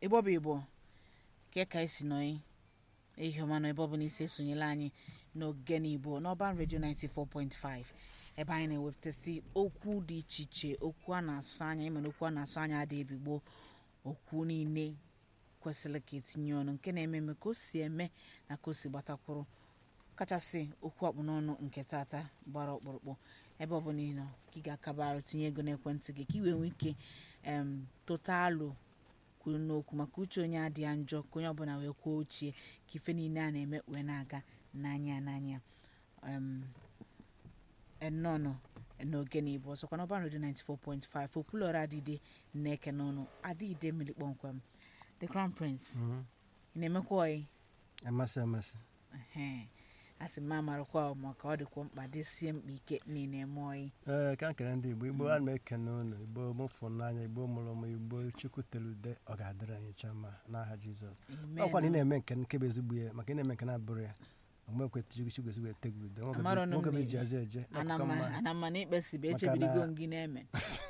igbo bụ igbo ke ka esi nọ ihe ọma nọ ebe ọ bụla isi esonyela anyị n'ogene igbo n'ọban redio 94.5 ebe anyị na-ewepụtasị okwu dị iche iche okwu a na-asụ anya ịmana okwu a na-asụ anya adị ebigbo okwu niile kwesịrị ka etinye ọnụ nke na-eme eme ka o si eme na ka o si gbatakwuru kachasị okwu akpụ n'ọnụ nke tata gbara ọkpụrụkpụ ebe ọ bụla ị nọ ka ị ga-akaba arụ tinye ego n'ekwentị gị ka ị wee nwee ike em tụta alụ kwuru n'okwu maka uche onye adịghị njọ ka onye ọbụla wee kwuo ochie ka ife niile a na-eme wee na-aga n'anya n'anya em ennọnọ n'oge na igbo ọzọkwa n'ọban redio 94.5 okwulọra adịde na-eke n'ọnụ adịde mmiri kpọmkwem the crown prince ị na-emekwa ọyị amasị amasị Ehe. a sị m amarakwa maka ọ dịkwa mkpa desie mkpa ike niile eme ọyị ee ka m kere ndị igbo igbo a na-ekene unu igbo mụfụ n'anya igbo mụrụ m igbo chukwu tere ude ọ ga-adịrị anyị cha mma n'aha jizọs Amen. ọkwa na ị na-eme nke nke bụ ezigbo ya maka ị na-eme nke na-abụrụ ya omekwe chukwu chukwu ezigbo ete gị ude Amarọ nụ m nwoke bụ na- eji aza eje n'akụkọ Anama- mma anama na ikpe si bụ Maka echebidigo na- gị na-eme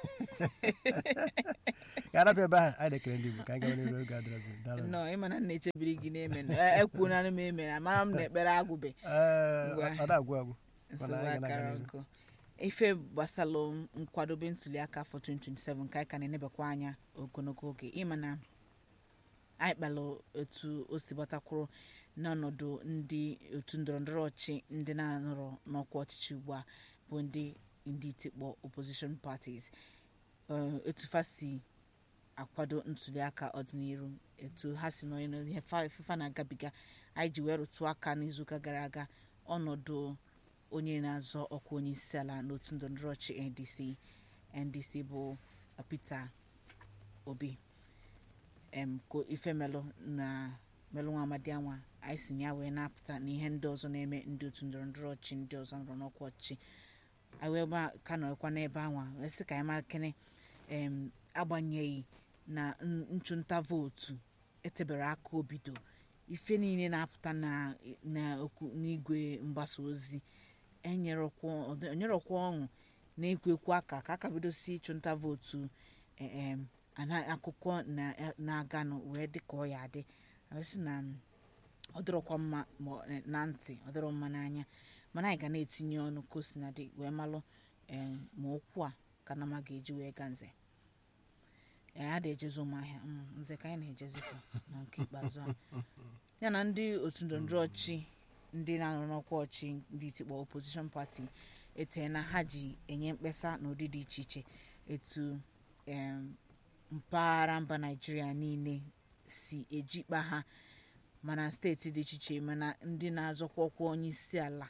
ka arapịa ebe ahụ anyị na-ekele ndị igbo ka anyị gawa n'iru oge adịrọzi daalụ nọ ịma na nna echebiri gị na-eme ekwuona m eme amara m na ekpere agwụbe ee Ngwa. ọ na-agwụ agwụ nsogbu Mana anyị ga na-aga akara n'ihu. nkụ ife gbasalụ nkwadobe ntuliaka afọ 2027 ka anyị ka na-enebakwa anya ogologo oge ịma na anyị kpalụ otu o si gbatakwuru n'ọnọdụ ndị otu ndọrọndọrọ ọchị ndị na-anọrọ n'ọkwa ọchịchị ugbu a bụ ndị ndị itikpọ opposition parties Eh, etu fa si akwado ntuliaka ọdịnihu etu ha si nọ n'ihe fa fa na-agabiga anyị ji wee rụtụ aka n'izuụka gara aga ọnọdụ onye na-azọ ọkwa onye isi ala n'otu ndọrọndọrọ ọchị ndc ndc bụ peter obi em ko ife melụ na melụ nwa amadi anwa anyị si na ya wee na-apụta na ihe ndị ọzọ na-eme ndị otu ndọrọndọrọ ọchị ndị ọzọ nọrọ n'ọkwa ọchịchị anyị wee gba- ka nọrọkwa n'ebe anwa wee sị ka anyị mara kene em agbanyeghị na n- nchụnta vootu etebere aka obido ife niile na-apụta na na okwu n'igwe mgbasa ozi enyerọkwa enyerọkwa ọṅụ na-ekwu ekwu aka ka aka bidosi ịchụnta vootu eh, em, ana- akụkọ na- na-aganụ wee dị ka ọ ya adị Anyị sị na mm, ọ dịrọkwa mma ma ọ- eh, na ntị ọ dịrọ mma n'anya mana anyị ga na-etinye ọnụ ka o si na dị wee malụ eh, ma okwu a ka na ma ga-eji wee ga nze ee a da-ejezi ụmụahịa mm, nze ka anyị na-ejezikwa na nke ikpeazụ a ya na ndị otu ndọrọndọrọ ọchị ndị na-anọ n'ọkwa ọchị ndị itikpọ opposition party etee na ha ji enye mkpesa n'ụdị dị iche iche etu em, mpaghara mba naijiria niile si ejikpa ha mana steeti dị iche iche mana ndị na-azọkwa ọkwa onye isi ala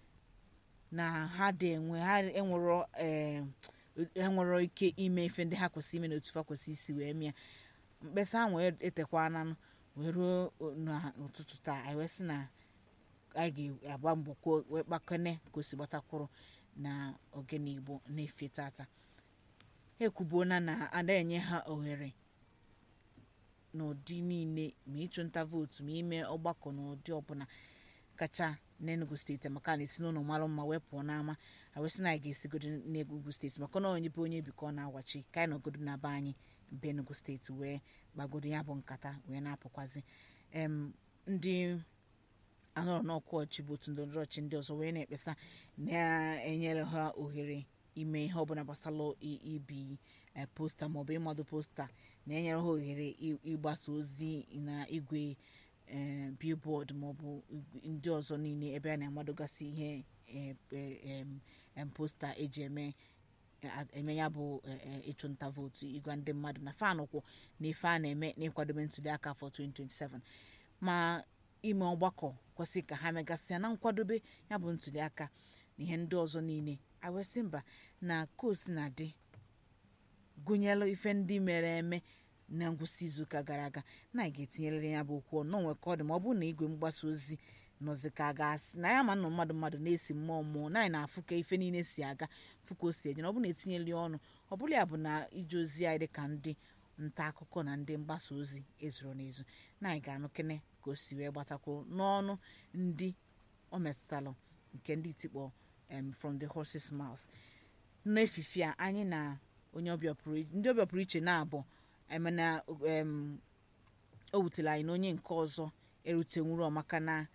na ha dị enwe ha enwero em, enwero ike ime ife ndị ha kwesịrị ime n'otu fa kwesịrị isi wee mịa mkpesa ahụ etekwana wee ruo n'ụtụtụ taa anyị wee sị na anyị ga-agba mbọ kwuo wee kpakọne ka o si gbatakwuru na ogene igbo na-efe tata ha ekwubuona na ada enye ha ohere n'ụdị niile ma ịchụnta vootu ma ime ọgbakọ n'ụdị ọbụla kacha n'enugu steeti maka na esi n'ụlọ mara mma wee pụọ n'ama awesị na anyị ga-esigodo n'enugu steeti maka na onye bụ onye bi ka ọ na-awachi ka anyị nọgodo na be anyị mbe enugu steeti wee gbagodo ya bụ nkata wee na-apụkwazi em ndị anọrọ n'ọkwa ọchị bụ otu ndọrọndọrọ ọchị ndị ọzọ wee na-ekpesa na-enyere ha ohere ime ihe ọbụla gbasara i- ibi eh, posta maọbụ ịmado posta na-enyere ha ohere ị- ịgbasa ozi na igwe eh, billboard maọbụ igwe- ndị ọzọ niile ebe a na-amadogasị ihe eh, eh, em, em, posta eji eme a- eme ya bụ eh, eh, ịchụnta vootu ịgwa ndị mmadụ na fanụ kwụ na ife a na-eme n'ịkwadobe ntụliaka afọ 2027 ma ime ọgbakọ kwesịrị ka ha megasịa na nkwadobe ya bụ ntuliaka na ihe ndị ọzọ niile awesị mba na kosi na dị gụnyelụ ife ndị mere eme na ngwụsị izuụka gara aga na anyị ga-etinyerịrị ya bụ okwu ọnụ nwee ka ọ dị ma ọ bụrụ na igwe mgbasa ozi nọzi ka a ga-asị na ya ma nnụ mmadụ mmadụ na-esi mmụọ mmụọ na anyị na-afụ ka ife niile si aga fụ ka o si eje na ọ bụrụ na etinyeli ọnụ ọ bụrụ ya bụ na ije ozi anyị dị ka ndị nta akụkọ na ndị mgbasa ozi ezuru n'ezu na anyị ga-anụ kene ka o si wee gbatakwuo n'ọnụ ndị o metụtalụ nke ndị itikpọ em, from the horse's mouth n'efifi a anyị na onye ọbịa pụrụ iche ndị ọbịa pụrụ iche na-abụ emena em, o wutere anyị na onye nke ọzọ erutenwuro maka na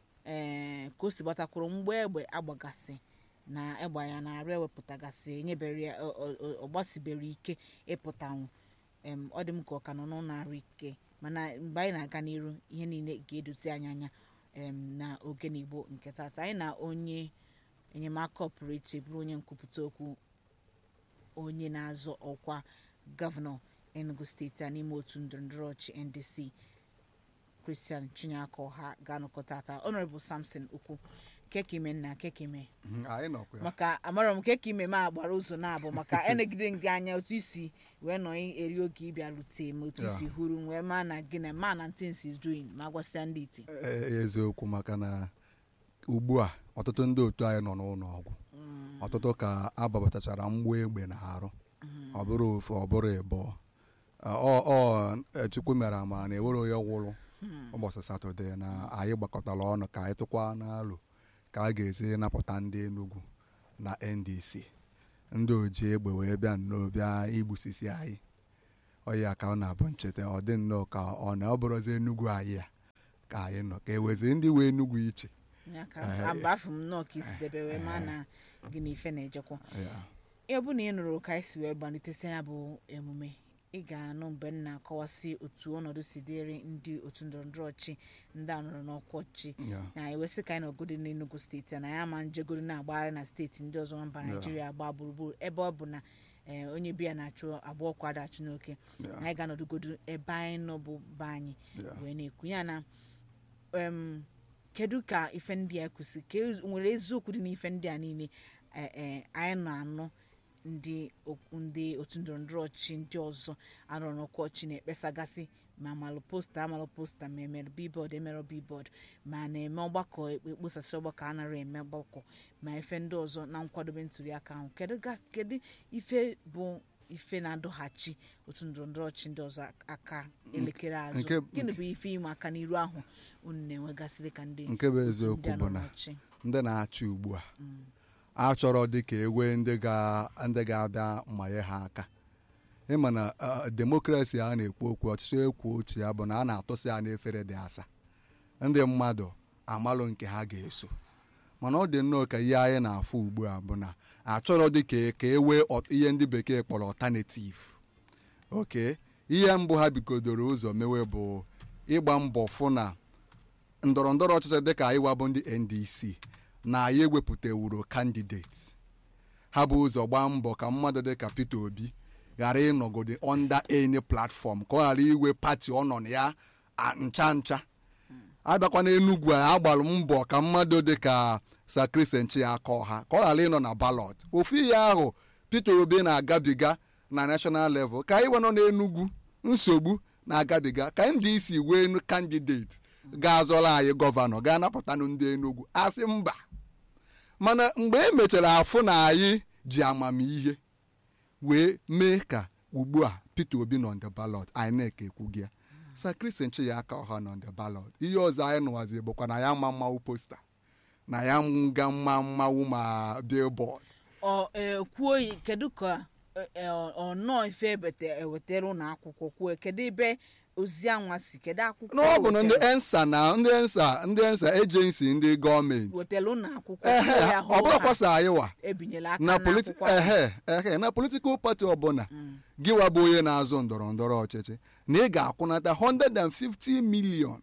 ee ka o si gbatakwuru mgbe egbe agbagasị na egbe ya na arụ ewepụtagasị enyebere ya ọ- ọ- ọ- ọ gbasibere ike ịpụtanwu em, ọ dị m ka ọ ka nọ n'ụlọ arụ ike mana mgbe anyị na-aga n'iru ihe niile ga-edote anyị anya em, na ogene igbo nke tata anyị na onye enyemaka ọpụrụ iche bụrụ onye nkwupụta okwu onye na-azọ ọkwa gọvanọ enugu steeti a n'ime otu ndọrọndọrọ ọchị ndc christian chinyaka ọha ga-anọkọ tata honorable samson ukwu kekime nna kekime Mhm, anyị nọkwa ya maka amarọ m kekime ma agbara ụzọ na-abụ maka enegide gị anya otu isi wee nọ eri oge ịbịa rute ma otu Ya. isi huru wee ma na gị na ma na things is doing ma gwasịa ndị iti Ee, eziokwu maka na ugbu a ọtụtụ ndị otu anyị nọ n'ụlọ ọgwụ ọtụtụ ka ababatachara mgba egbe na arụ ọ bụrụ ofu ọ bụrụ ịbụọ ọ ọ e, chukwu mere ama na ewere onye gwụrụ ụbọchị satọde na anyị gbakọtara ọnụ ka anyị tụkwa n'alụ ka a ga-esi napụta ndị Enugu na NDC ndị oji egbe wee bịa nnọọ bịa igbusisi anyị ọya ka ọ na-abụ ncheta ọ dị nnọọ ka ọ na ọ bụrụzi Enugu anyị a ka anyị nọ ka ewezi ndị wee Enugu iche ya ka Eh, mgbe afọ m nnọọ ka isi debe wee ma na gị na ife na-ejekwa Ya. ihe bụ na ị nụrụ ka anyị si wee gbalitesi ya bụ emume ị ga-anụ mgbe m na-akọwasị otu ọnọdụ si dịrị ndị otu ndọrọndọrọ ọchị ndị a nọrọ n'ọkwa ọchị Ya. na ewesị ka anyị nọgodi n'enugu steeti a na ya ma njegoro na-agbagharị na steeti ndị ọzọ na mba naijiria agba gburugburu ebe ọ bụ na eh, onye biya na-achụ abụọ kwado achụ n'oke Ya. na anyị ga-anọdụgodu ebe anyị nọ bụ be anyị Ya. wee na-ekwu ya na em, kedu ka ife ndị a kwụsị ka e- nwere eziokwu dị n'ife ndị a niile eh, eh, anyị na-anụ ndị okwu- ndị otu ndọrọndọrọ ọchịchị ndị ọzọ anọrọ n'ọkwa ọchị na-ekpesagasị ma amalụ posta amalụ posta ma emere bibọd emere bibọd ma na-eme ọgbakọ ekposasị ọgbakọ anaghị eme ọgbakọ ma ife ndị ọzọ na nkwadobe ntuli aka ahụ kedu gas- kedu ife bụ ife na-adọghachi otu ndọrọndọrọ ọchịchị ndị ọzọ aka elekere azụ nke- gịnị bụ ife ịma aka n'iru ahụ unu na-enwegasịrị ka ndị nke bụ otu eziokwu ndị a bụ nọ na n'ọchị? ndị na-achị ugbu a achọrọ dị ka ewe ndị ga- ndị ga-abịa mmanye ha aka ịma na ah, demokrasi a na-ekwu okwu ọchịchị ekwu otu ya bụ na a na-atụsị ya n'efere dị asa ndị mmadụ amalụ nke ha ga-eso mana ọ dị nnọọ ka ihe anyị na-afụ ugbu a bụ na achọrọ dị ka ka e wee ọt- ihe ndị bekee kpọrọ ọtanetiv oke ihe mbụ ha bigodoro ụzọ mewe bụ ịgba mbọ fụ na ndọrọ ndọrọ ọchịchị dịka anyị wabụ ndị ndc na anyị ewepụtawuro kandideti ha bụ ụzọ gbaa mbọ ka mmadụ dịka peter obi ghara ịnọgode under any platform ka ọ ghara iwe pati ọ nọ na ya a- ncha ncha abịakwa n'enugwu a agbalụ mbọ ka mmadụ dịka sakrisenchi aka ọha ka ọ ghara ịnọ na balọt ofu ihe ahụ peter obi na-agabiga na national level ka anyị nwe nọ n'enugwu nsogbu na-agabiga ka ndị isi wee nu kandideti ga-azọrọ anyị gọvanọ ga-anapụtanụ ndị enugwu asị mba mana mgbe e mechara afụ na anyị ji amamihe wee mee ka ugbu a peter obi nọ the ballot inec ekwughị ya sakrisenchi ya aka ọha nọ the ballot ihe ọzọ anyị nụwazi bụkwa na ya ma mmanwụ posta na ya nga mma mmanwụ ma billboard ọ ekwuo yi kedu ka e- e- ọ nọọ ife ebete ewetara ụlọ akwụkwọ kwuo kedu ebe ozi anwa si kedu akwụkwọ na ọ bụ na ndị wetara- ensa na ndị ensa ndị ensa ejensi ndị gọọmenti wetara ụlọ akwụkwọ ehe kwuo ya ọ bụrụkwasa anyị wa ebinyela aka na na politi akwụkwọ ahụ. ehe ehe na politikal pati ọbụla gịwa bụ onye na-azụ ndọrọ ndọrọ ọchịchị na ị ga-akwụnata 150 million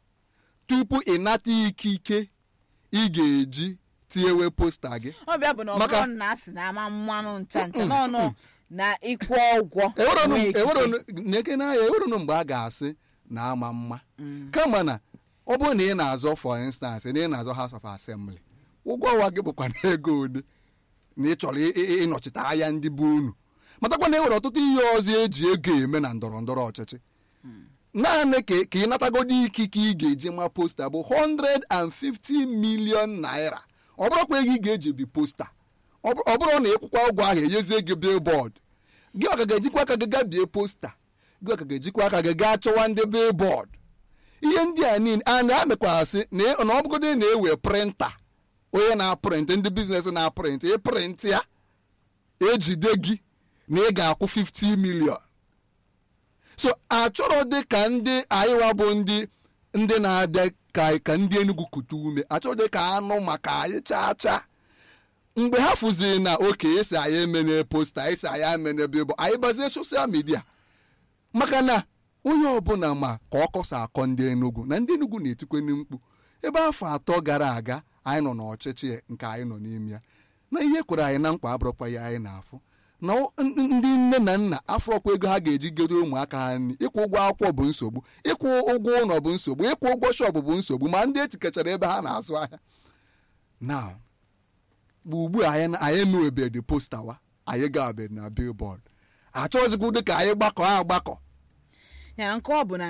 tupu ị nata ikike ị ga-eji tinyewe posta gị ọ bịa bụ na ọ Maka- bụrụ na a sị na ama mmanụ ncha ncha n'ọnụ na ịkwụ ụgwọ eweronu nwee ikike. eweronu na-eke n'ahịa eweronu mgbe a ga-asị na ama mma kama na ọ bụrụ na ị na-azọ for instance na ị na-azọ House of Assembly ụgwọ ọnwa gị bụkwa na ego ole na ị chọrọ ị- ị- ịnọchite anya ndị bụ unu matakwa na e nwere ọtụtụ ihe ọzọ eji ego eme na ndọrọ ndọrọ ọchịchị naanị ka ka ị natagodi ikike ị ga-eji ma posta bụ 150 million naira ọ bụrụkwa ego ị ga-eji bi posta ọ bụ- ọ bụrụ na ịkwụkwa ụgwọ ahụ enyezie gị billboard gị ọka ga-ejikwa aka gị gaa bie posta gị ọka ga-ejikwa aka gị gaa chọwa ndị billboard ihe ndị a niile a na-amekwasị na ị- na ọ bụgodị na-ewe printa onye na-aprịntị ndị biznes na-aprịntị ịprịntị ya ejide gị na ị ga-akwụ 50 million so achọrọ dị ka ndị anyịwa bụ ndị ndị na-abịa ka ka ndị Enugu kute ume achọrọ dị ka anụ maka anyị chaa chaa mgbe ha fụziri na oke esi anyị emene posta esi anyị emene bịbụ anyị gbazie soshal midia maka na onye ọbụla ma ka ọ kọsa akọ ndị Enugu na ndị Enugu na-etikweni mkpu ebe afọ atọ gara aga anyị nọ n'ọchịchị nke anyị nọ n'ime ya na ihe kwere anyị na nkwa abụrụkwa ya anyị na-afụ na o- n- n- ndị nne na nna afọkwa ego ha ga-eji godo ụmụaka ha nri ịkwụ ụgwọ akwụkwọ bụ nsogbu ịkwụ ụgwọ ụlọ bụ nsogbu ịkwụ ụgwọ shọpụ bụ nsogbu ma ndị etikechara ebe ha na-azụ ahịa na ugbu a anyị anyị emewebeghị posta wa anyị gabeghị na billboard achọghịzikwa dị ka anyị gbakọ agbakọ ya nke ọ bụ na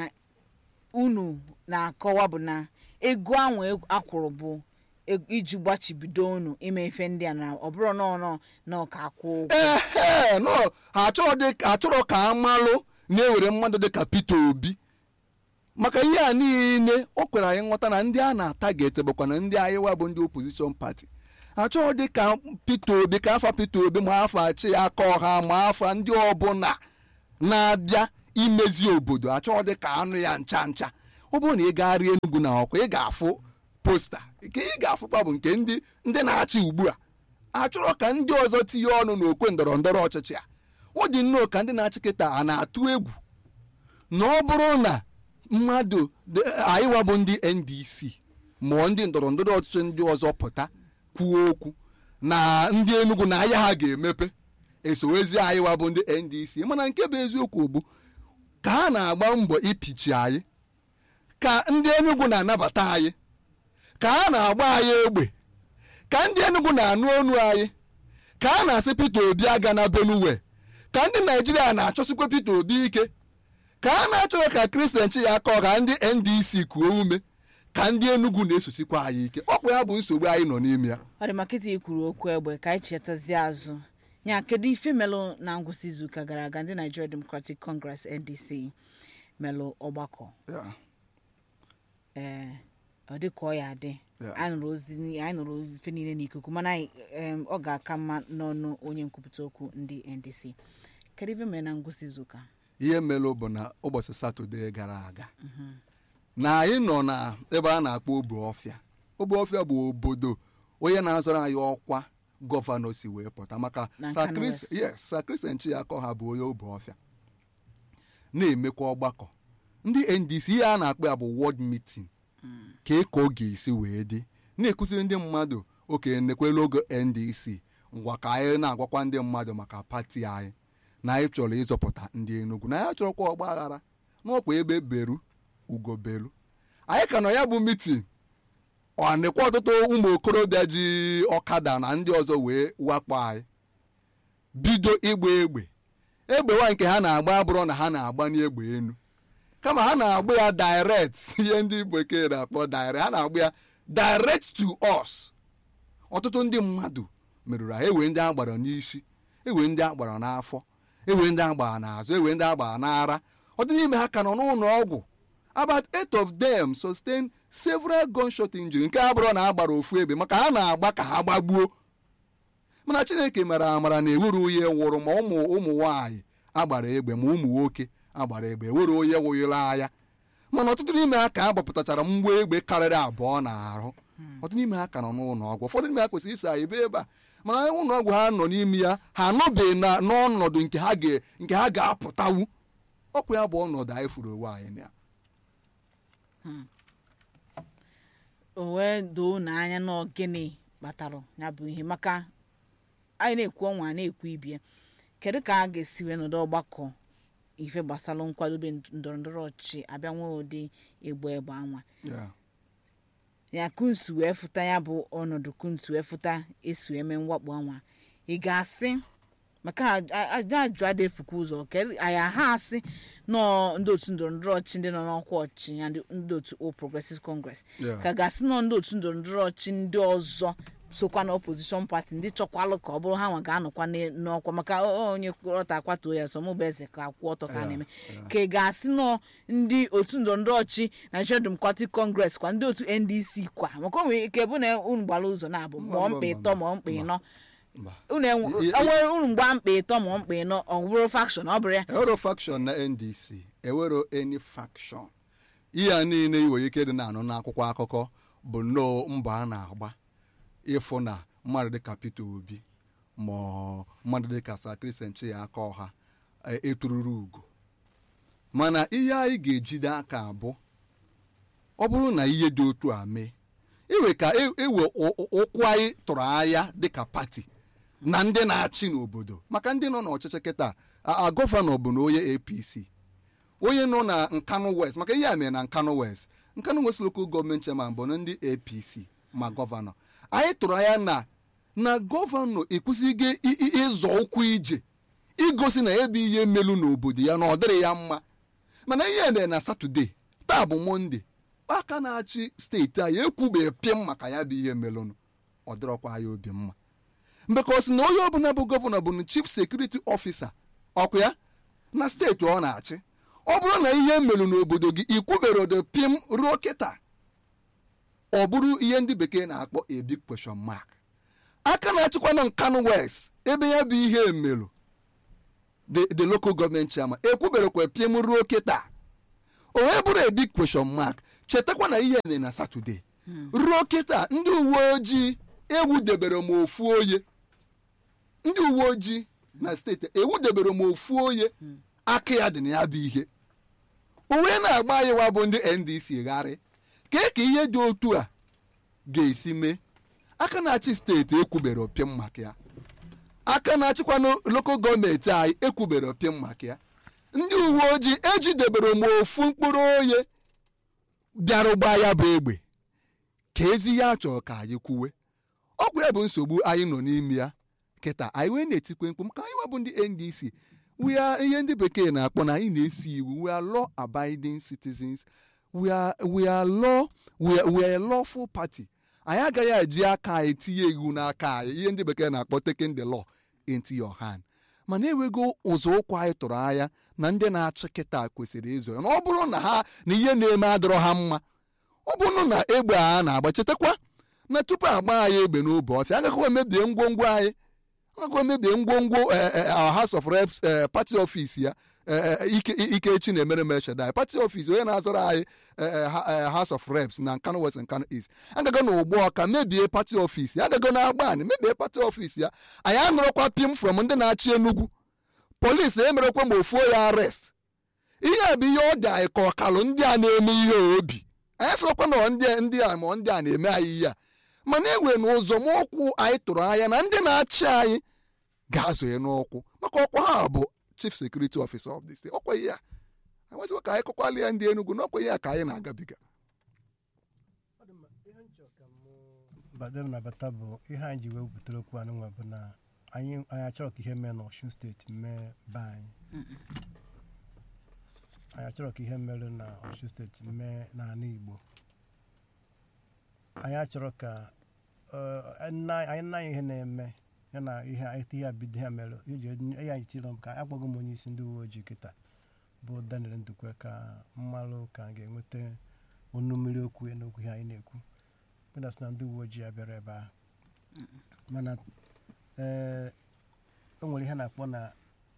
unu na-akọwa bụ na ego ahụ akwụrụ bụ eg- iji gbachibido unu ime ife ndị a na ọ bụrụ nọọ nọọ na ọka akwụ ụgwọ ehe no ha achọrọ dị- achọrọ ka amalụ na-ewere mmadụ dịka Peter Obi maka ihe a niile o kwere anyị nghọta na ndị a na-atagete bụkwa na ndị anyịwa bụ ndị opposition party achọghị dị ka Peter Obi ka afa Peter Obi ma afa achị aka ọha ma afa ndị ọbụla na-abịa imezi obodo achọghị dị ka anụ ya ncha ncha ọ bụrụ na ị gagharị Enugu na ọkụ ị ga-afụ posta nke ị ga-afụkwa bụ nke ndị ndị na-achị ugbu a achọrọ ka ndị ọzọ tinye ọnụ n'okwe ndọrọ ndọrọ ọchịchị a ọ dị nnọọ ka ndị na-achị kịta a na-atụ egwu na ọ bụrụ na mmadụ dị- anyịwa bụ ndị ndc mụọ ndị ndọrọ ndọrọ ọchịchị ndị ọzọ pụta kwuo okwu na ndị enugu na ahịa ha ga-emepe esowezi anyịwa bụ ndị ndc mana nke bụ eziokwu bụ ka ha na-agba mbọ ipichi anyị ka ndị enugu na-anabata anyị ka ha na-agba anyị egbe ka ndị enugu na-anụ ọnụ anyị ka a na-asị peter obi aga na benue ka ndị naijiria na-achọsikwa peter obi ike ka a na-achọrọ ka kristian chi ya aka ọha ndị ndc kuo ume ka ndị enugu na-esosikwa anyị ike ọkwa ya bụ nsogbu anyị nọ n'ime ya ọ dị maka iti ikwuru okwu egbe ka anyị chetazie azụ nya kedu ife melụ na ngwụsị izuụka gara aga ndị Nigeria Democratic Congress NDC melụ ọgbakọ ee ọ dị ka ọ ya adị Yeah. anyị nụrụ ozi ni- anyị nụrụ ife niile n'ikuku mana anyị, em, ọ ga-aka mma n'ọnụ onye nkwupụta okwu ndị NDC kedu ife mere na ngwụsị izuụka ihe melụ bụ na ụbọchị satọde gara aga na anyị nọ na ebe a na-akpọ ogbe ọfịa ogbe ọfịa bụ obodo onye na-azọrọ anyị ọkwa gọvanọ si wee pụta maka Na Sir Kano Chris- West. yes Sir Christian Chiako ha bụ onye ogbe ọfịa na-emekwa ọgbakọ ndị ndc ihe a na-akpọ ya bụ ward meeting ka ị ka ọ ga-esi wee dị na-ekụziri ndị mmadụ oke nekwela ogo ndc ngwa ka anyị na-agwakwa ndị mmadụ maka pati anyị na anyị chọrọ ịzọpụta ndị enugu na anyị chọrọkwa ọgba aghara n'ọkwa ebe beru ugo beru anyị ka nọ ya bụ mitin ọ nekwa ọtụtụ ụmụ okorobịa ji ọkada na ndị ọzọ wee wakpo anyị bido ịgba egbe egbe nwa nke ha na-agba abụrụ na ha na-agba n'egbe enu kama ha na-agba ya direct ihe ndị bekee na-akpọ direct ha na-agba ya direct to us ọtụtụ ndị mmadụ merụrụ ahụ ewe ndị agbara n'isi ewe ndị agbara n'afọ ewe ndị agbara n'azụ ewe ndị agbara n'ara ọtụtụ n'ime ha ka nọ n'ụlọ ọgwụ about eight of them sustain several gunshot injury nke a bụrụ na agbara ofu egbe maka ha na-agba ka ha gbagbuo mana chineke mere amara na ewere onye nwụrụ ma ụmụ ụmụ nwaanyị agbara egbe ma ụmụ nwoke agbara egbe ewere onye nwụnyere agha mana ọtụtụ n'ime ha ka a gbapụtachara mgbe egbe karịrị abụọ na arụ ọtụtụ n'ime ha ka nọ n'ụlọ ọgwụ ụfọdụ n'ime ha kwesịrị isa ebe ebe a mana ụlọ ọgwụ ha nọ n'ime ya ha anọbeghị na n'ọnọdụ nke ha ga nke ha ga-apụtawu ọkwa ya bụ ọnọdụ anyị furu onwe anyị na ya o wee doo n'anya na gịnị kpatara ya bụ ihe maka anyị na-ekwu ọnwa a na-ekwu ibie kedu ka a ga-esi wee nọdụ ọgbakọ ife gbasara nkwadobe ndọrọ ndọrọ ọchịchị abịa nwee ụdị egbe egbe anwa Yeah. ya kunsu wee fụta ya bụ ọnọdụ kunsu wee fụta esu eme mwakpo anwa ị ga-asị maka ajụ ada efukwa ụzọ kedu anyị ha asị nọọ ndị otu ndọrọ ndọrọ ọchịchị ndị nọ n'ọkwa ọchịchị ya ndị- ndị otu All Progressive Congress Yeah. ka ga-asị nọ ndị otu ndọrọ ndọrọ ọchịchị ndị ọzọ sokwa na opposition party ndị chọkwalụ ka ọ bụrụ ha nwa ga-anọkwa n'e- n'ọkwa maka o- o- onye ọta akwatuo ya sọ mụ bụ eze ka akwụ ọtọ ka a na-eme ka ị ga-asị nọ ndị otu ndọrọndọrọ ọchị Nigeria Democratic Congress kwa ndị otu NDC kwa maka o nwere ike bụ na unu gbara ụzọ na-abụ ma ọ mkpa ịtọ ma ọ mkpa ịnọ mba unu enwe I- i- enwe unu mgba mkpa ịtọ ma mkpa ịnọ ọ bụrụ faction ọ bụrụ ya ewero faction na ndc ewero any faction ihe a niile iwere ike dị na-anụ n'akwụkwọ akụkọ bụ nnọọ mbọ a na-agba ịfụ na mmadụ dịka peter obi ma ọ mmadụ dịka sa kristian chiaka ọha e- etururu ugo mana ihe anyị ga-ejide aka abụ ọ bụrụ na ihe dị otu a mee iwe ka e- ewe ụ- ụ- ụkwụ anyị tụrụ anya dịka pati na ndị na-achị n'obodo maka ndị nọ n'ọchịchị kịta a- a gọvanọ bụ na onye apc onye nọ na nkanu west maka ihe a mere na nkanu west nkanu west local gọọmenti chairman bụ na ndị apc ma gọvanọ anyị tụrụ anya na na gọvanọ ekwesịghị i- i- ịzọ ụkwụ ije igosi na ebe ihe melu n'obodo ya na ọ dịrị ya mma mana ihe mere na satọde taa bụ monde aka na-achị steeti anyị ekwubeghị pịm maka ya bụ ihe melụnụ ọ dịrọkwa ya obi mma mgbe ka ọ sị na onye ọbụla bụ gọvanọ bụ na chief sekuriti ọfisa ọkwa ya na steeti ọ na-achị ọ bụrụ na ihe melụ n'obodo gị ikwubere odo pim ruo kịta ọ bụrụ ihe ndị bekee na-akpọ a big question mark aka na-achịkwa na nkanu west ebe ya bụ ihe melụ the the local government chairman ekwuberekwa pim ruo kịta o wee bụrụ a big question mark chetakwa na ihe mere na satọde ruo kịta ndị uwe ojii ewudebere m ofu oye ndị uwe ojii na steeti ewudebere m ofu oye aka ya dị na ya bụ ihe o wee na-agba anyị wa bụ ndị ndc gharị kee ka ihe dị otu a ga-esi mee aka na-achị steeti ekwubere opim maka ya aka na-achịkwa na lokal gọọmenti anyị ekwubere opim maka ya ndị uwe ojii ejidebere m ofu mkpụrụ oye bịara gbaa ya bụ egbe ka ezi ya chọrọ ka anyị kwuwe ọgwụ ya bụ nsogbu anyị nọ n'ime ya kịta anyị wee na-etikwe mkpu maka anyị webụ ndị ndc we are ihe ndị bekee na-akpọ na anyị na-esi iwu we are law abiding citizens we are, we are law we are, we are a lawful party anyị agaghị eji aka anyị tinye iwu n'aka anyị ihe ndị bekee na-akpọ taking the law into your hand mana enwego ụzọ ụkwụ anyị tụrụ anya na ndị na-achị kịta kwesịrị ịzọ ya na ọ bụrụ na ha na ihe na-eme adịrọ ha mma ọ bụrụ na egbe a na-agba chetakwa na tupu agba anyị egbe n'obe ọfịa agakwa emebie ngwongwo anyị agakwa emebie ngwongwo eh, eh, our house of reps eh, party office ya eh, eh, ike ikechi na-emere m echedai party office onye na-azọrọ anyị eh, eh, ha- eh, house of reps na nkano west nkano east agago na ugbu ọka mebie party office ya agago na agbani mebie party office ya anyị anụrụkwa pim from ndị na-achị enugwu polisi emerekwa ma ofuo ya arrest ihe a bụ ihe ọ dị anyị ka ọkalụ ndị a na-eme ihe obi anyị sịrọkwa na ndị ndị a ma ndị a na-eme anyị ihe a mana enwere na ụzọ ụkwụ anyị tụrụ anya na ndị na-achị anyị ga-azụ ya n'ụkwụ maka ọkwa ha bụ chief security officer of the state ọkwa ihe a enwezikwa ka anyị kọkwala ya ndị enugwu na ọkwa ihe a ka anyị na-agabiga badem na bata bụ ihe anyị ji wee butere okwu anụ nwa bụ na anyị anyị achọrọ ka ihe mee n'ọshun steeti mee be anyị anyị achọrọ ka ihe mere na ọshun steeti mee n'ala igbo anyị achọrọ ka eh, nna- anyị nna anyị ihe na-eme ya na ihe etu ihe a bido ha mere iji ihe anyị tiri ka akpọgo m onye isi ndị uwe ojii kịta bụ daniel ndukwe ka mmalụ ka a ga-enweta onu mmiri okwu ya n'okwu ihe anyị na-ekwu kpedasị na ndị uwe ojii abịara ebe ahụ mana ee o nwere ihe a na-akpọ na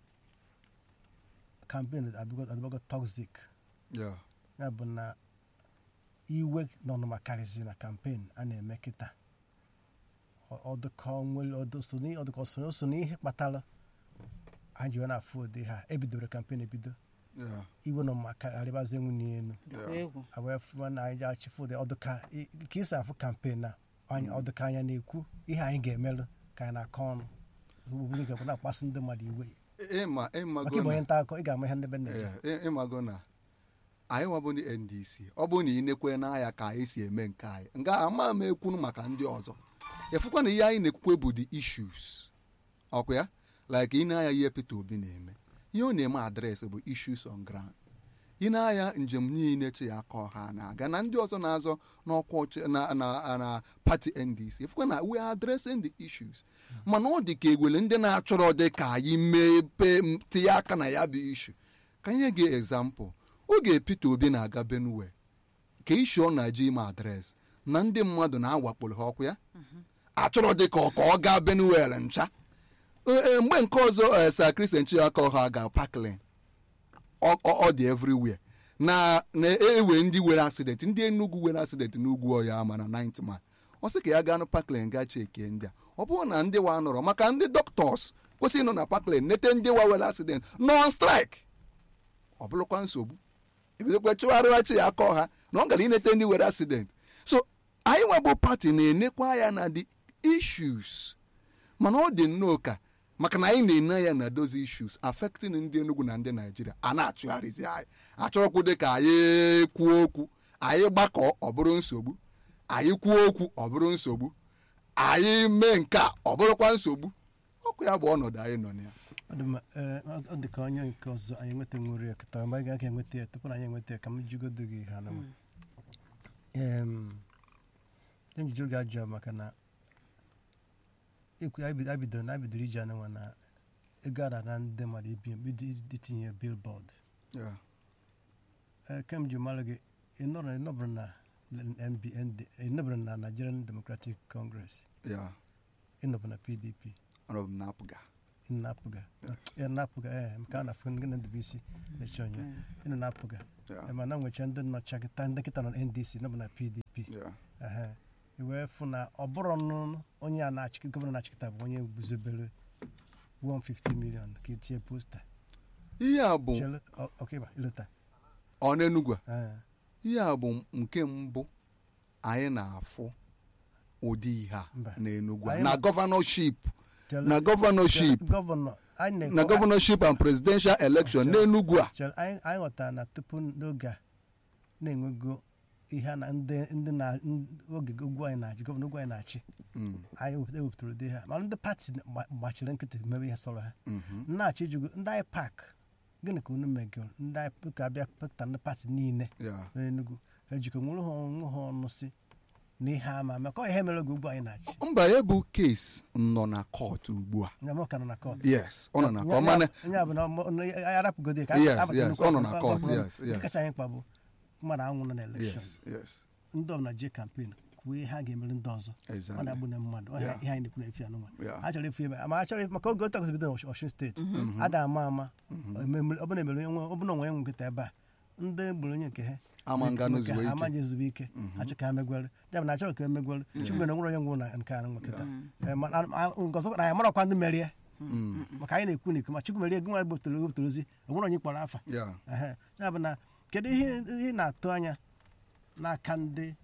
kampen adịbago toxic Yeah. ya bụ na iwe na ọnụma karịzị na kampen a na-eme kịta Ọ- ọ dịka o nwere- ọ dị- so n'i- ọ dịka ọ so- o so n'ihe kpatara anyị ji wee na-afụ ụdị ha ebidobere kampen ebido Yeah. iwe na ọnụma karịbazi nwunye elu Ọkwa egwu wee fụwa na anyị ji achịfụ ụdị ọdụka ka isi afụ kampen na anyị ọdụka anya na-ekwu ihe anyị ga-emelụ ka anyị na-akọ ọnụ obodo ga na-akpasu ndị mmadụ iwe ịma maka ịmago ịbụ onye na nta akụkọ ị ga-ama ihe ndị be na-eji Yeah, ị- ịmago na anyị nwabụ ndị ndc ọ bụrụ na ị nekwe n'anya ka anyị si eme nke anyị nga ama m ekwunu maka ndị ọzọ efukwa na ihe anyị na-ekwukwe bụ the issues ọkwa ya like ị na-anya ihe peter obi na-eme ihe ọ na-eme adreesị bụ issues on ground ị na-anya njem niile chi ya aka ọha na-aga na ndị ọzọ na-azọ n'ọkwa ọchị- na, na, na pati ndc efukwa na we are addressing the issues mana ọ dị ka egwele ndị na-achọrọ dị ka anyị mepe m- tinye aka na ya bụ ishu ka nye gị example oge peter obi na-aga benue ka ishu ọ na-eje ime adreesị na ndị mmadụ na-awakporo ha ọkwa ya achọrọ dị ka ọ ka ọ gaa benuel ncha Ee, mgbe nke ọzọ eh, sir christian chiaka ha ga parkland ọ ọ- ọ dị everywhere na na-ewe ndị nwere accident ndị enugwu nwere accident n'ugwu ọya ama na 9th man ọ sị ka ya gaa na parkland gaa chekie ndị a ọ bụrụ na ndị wa nọrọ maka ndị doctors kwesịrị ịnọ na parkland nete ndị wa nwere accident nọ on strike ọ bụrụkwa nsogbu ebidokwa chụgharịwachi ya aka ọha na ọ gara inete ndị nwere accident so anyị nwebụ pati na-enekwa ya na the issues mana ọ dị nnọọ ka maka na anyị na-ene ya na those issues affecting ndị Enugu na ndị Naijiria a na-achụgharịzi anyị achọrọkwu dị ka anyị kwuo okwu anyị gbakọ ọ bụrụ nsogbu anyị kwuo okwu ọ bụrụ nsogbu anyị mee nke a ọ bụrụkwa nsogbu ọkụ ya bụ ọnọdụ anyị nọ na ya ọ dị mma ee, ọ- ọ dị ka onye nke ọzọ anyị enweta nwere ya kịta mgbe anyị ga-aga enweta ya tupu na anyị enweta ya ka m jigodo gị ha nama njiju gị ajụ ya maka na ekwu anyị bido- anyị bidoro na abidoro iji anụnwa na ego ara na ndị mmadụ ibi ibi- itinye billboard Yeah. ee kem ji mara gị ịnọrọ ịnọbụrụ na NBND ịnọbụrụ na Nigerian Democratic Congress Yeah. ịnọbụ na PDP Anọ m na-apụga ịnapụga ya napụga ee nke a na-afụ gị na ndụbụisi na-eche onye ịnọ na-apụga Yeah. ma na nwecha ndị nọcha kịta ndị kịta nọ na ndc nọbụ na pdp Yeah. ehe iwee fụ na ọ bụrụ nụ onye a na-achị gọvanọ na-achịkịta bụ onye guzobere 150 million ka etinye posta ihe a bụ Chere- ọ- ọkịba ilota ọ n'Enugu a ee ihe a bụ nke mbụ anyị na-afụ ụdị ihe a Mba. n'Enugu a Anyị na ma- gọvanọship Chere- na gọvanọship chere- gọvanọ anyị na-ekwu- na gọvanọship and presidential election n'Enugu a chere, anyị anyị ghọtara na tupu n'oge a na-enwego ihe a na ndị ndị na ndị- oge ugwu anyị na-achị gọvanọ ugwu anyị na-achị Mm, anyị wepụta- ewepụtara ụdị ha mana ndị pati gba- gbachiri nkịtị mebe ihe sọrọ ha mhm. na-achọ ijugo ndị anyị pak gịnị ka unu megoro ndị anyị ka abịa pụta ndị pati niile Yeah. n'Enugu ha ejikọ nwere ha onwe ha ọnụ si na ihe ama maka ọ ihe mere oge ugbu anyị na-achị mba ya bụ kes nọ na kọt ugbu a nya m ka nọ na kọt yes ọ nọ na kọt mana onye bụ na ọmụ- na anyị arapụgodi ya ka Yes, abata yes, nnukwu ọ nọ na ọgụ- court, ọgụ- yes, nke yes. kacha anyị mkpa bụ mmadụ anwụ nọ na elekshọn yes yes ndị ọbụla jee kampen kwuo ihe ha ga-emere ndị ọzọ ọ exactly na-agbụ na mmadụ ọ Yeah. ihe anyị na-ekwu na efi anụnwa Yeah. ha chọrọ efu ebe ma ha chọrọ efu maka oge otu bido n'Ọshun steeti ada ama ama ememe- ọ bụla emere onye ọ bụla onwe nwe nkịta ebe a ndị gburu onye nke ha Ama nga nke n'ozuwe ha ike. ama nje ezube ike ha chọ ka ha megwere ya bụ na achọrọ ka emegwere chukwu na nwere onye nwụrụ na nke anụ nkịta Eh, ma- a- a- nke ọzọ na anyị marakwa ndị merie maka anyị na-ekwu n'iko ma chukwu merie gị nwa bụtara wepụtara ozi o nwere onye kpọrọ afa yeah Ehe. ya bụ na kedu ihe ihe ị na-atụ anya n'aka ndị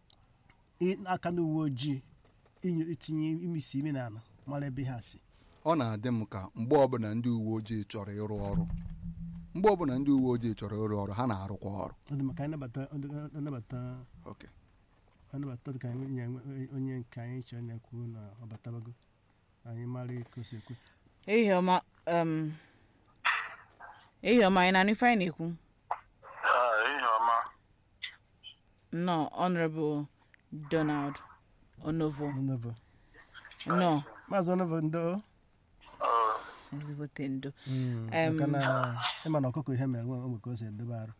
i- n'aka ndị uwe ojii inyo itinye imisi imi n'ala mara ebe ha si ọ na-adị m ka mgbe ọbụla ndị uwe ojii chọrọ ịrụ ọrụ mgbe ọbụla ndị uwe ojii chọrọ ịrụ ọrụ ha na-arụkwa ọrụ ọ dị maka anyị nabata ọ dị- ọ nabata okay ọ nabata dị ka anyị nye onye nke anyị chọrọ na-ekwu na ọ batabago anyị mara ka o si ekwu ehihie ọma um, ehihie ọma anyị na-anụ ife anyị na-ekwu Ah, ihe ọma nnọọ honorable donald onovo Onovo nnọọ maazị Onovo ndo Oh, ezigbote ndo Mm, Em, maka na ịma na ọkụkọ ihe mere nwe onwe ka o si edobe arụ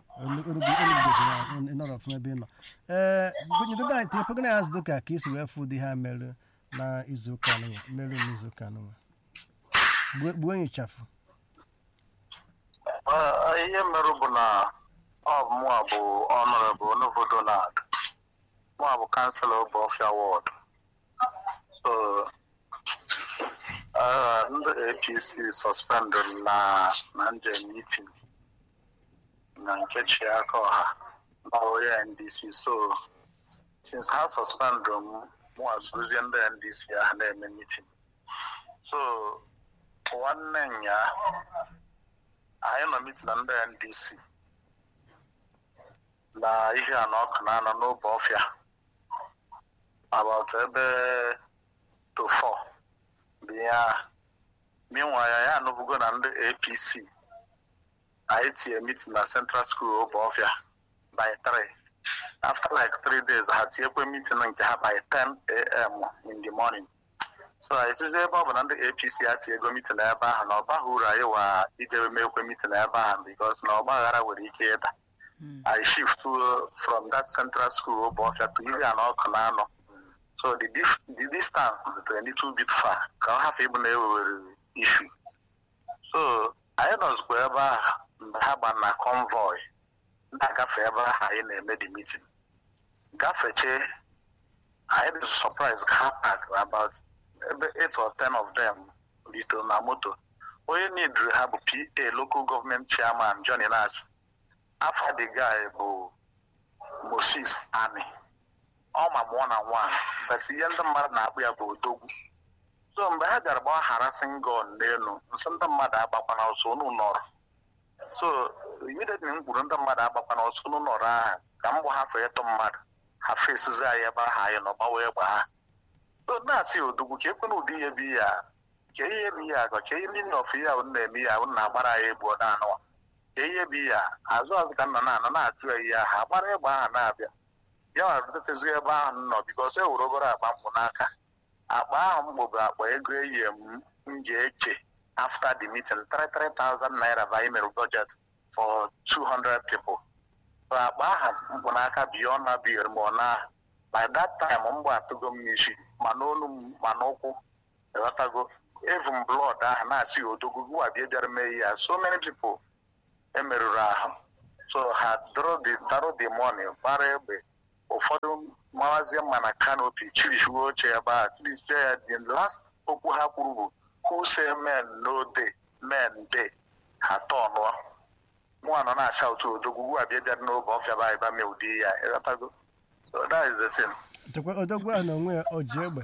ịnọrọ ọfụma ebe ị nọ ee gụnyegodo anyị tinye pegana ya zụdo ka ka isi wee fụ ụdị ha mere na izuụka anụnwa mere n'izuụka anụnwa Gbuo- gbuo enyi chafụ ah, ihe merụ bụ na ọ bụ mụa bụ ọnọrọbụ Onovo Donald mụa bụ kanselọ Ọbọfịa wọd so ah, ndị APC suspended na na njem meeting na nke Chiaka ọha na onye NDC so since ha suspend m mụa zụrụzie ndị NDC ahụ na-eme meeting so nwanne nya anyị nọ mitin na ndị ndc na ihe a na ọkụ na-anọ n'obe ọfịa about ebe to four bụ ihe a minwa ya ya anụbugo na ndị apc anyị tinye mitin na central school obe ọfịa by three after like three days ha tinyekwe mitin nke ha by 10 am in the morning so anyị sịzi ebe ọ bụ na ndị apc ati ego mitin ebe ahụ na ọbaghị uru anyị wa ijebe mekwe mitin ebe ahụ bikos na ọgba aghara nwere ike ịda i shift to, from that central school ụbọchị to ihe a na ọkụ na-anọ so the, dif- the distance dị a little bit far ka ọ hafụ ịbụ na ewewere ishu so anyị nọzikwa ebe ahụ mgbe ha gba na convoy na-agafe ebe ahụ anyị na-eme the meeting gafeche anyị dị surprise ka ha park about ebe 8 or 10 of them ritere na moto onye nidiri ha bụ pa local government chairman johnny nash afa the guy bụ moses ani ọ ma mụọ na nwa but ihe ndị mmadụ na-akpụ ya bụ odogwu so mgbe ha bịara gbaa harassing gun n'elu nsị ndị mmadụ agbakwana ọsọ unu nọrọ so immediately m kwuru ndị mmadụ agbakwana ọsọ unu nọrọ ahụ ka m gbahafụ ịtụ mmadụ ha fesizi anyị ebe ahụ anyị nọ gbanwee gba ha so na-asị odogwu ka ekwena ụdị ihe bụ ihe a ka ihe bụ ihe a ka ka ihe ndị nna ọfụ ihe ahụ na-eme ihe ahụ na-agbara ya egbuo na-anụwa ka ihe bụ ihe a azụ azụ ka nna na-anọ na-ajụ ya ihe ahụ agbara egbe ahụ na-abịa ya nwere butetezi ebe ahụ m nọ bikos e were obere akpa mkpụ n'aka akpa ahụ m bụ akpa ego eyi m m ji eche after the meeting 33,000 naira bụ anyị mere budget for 200 people so akpa ahụ mkpụ n'aka beyond na biyere m ọna by that time m gbatụgo m n'isi ma n'olu m ma n'ụkwụ ịghọtago evu m blood ahụ na-asị odogwu gwa bịa bịara mee ya so many people emerụrụ ahụ so ha doro the daro the money gbara egbe ụfọdụ mawazie mma na kanopi chirichiwe oche ebe a chirisie ya the last okwu ha kwuru bụ who say men no day men day ha tọnụọ mụ anọ na-acha otu odogwu gwa bịa bịara n'oge ọfịa ba ịba mee ụdị ya ịghọtago so that is the thing chekwa odogwu ahụ na onwe ya o ji egbe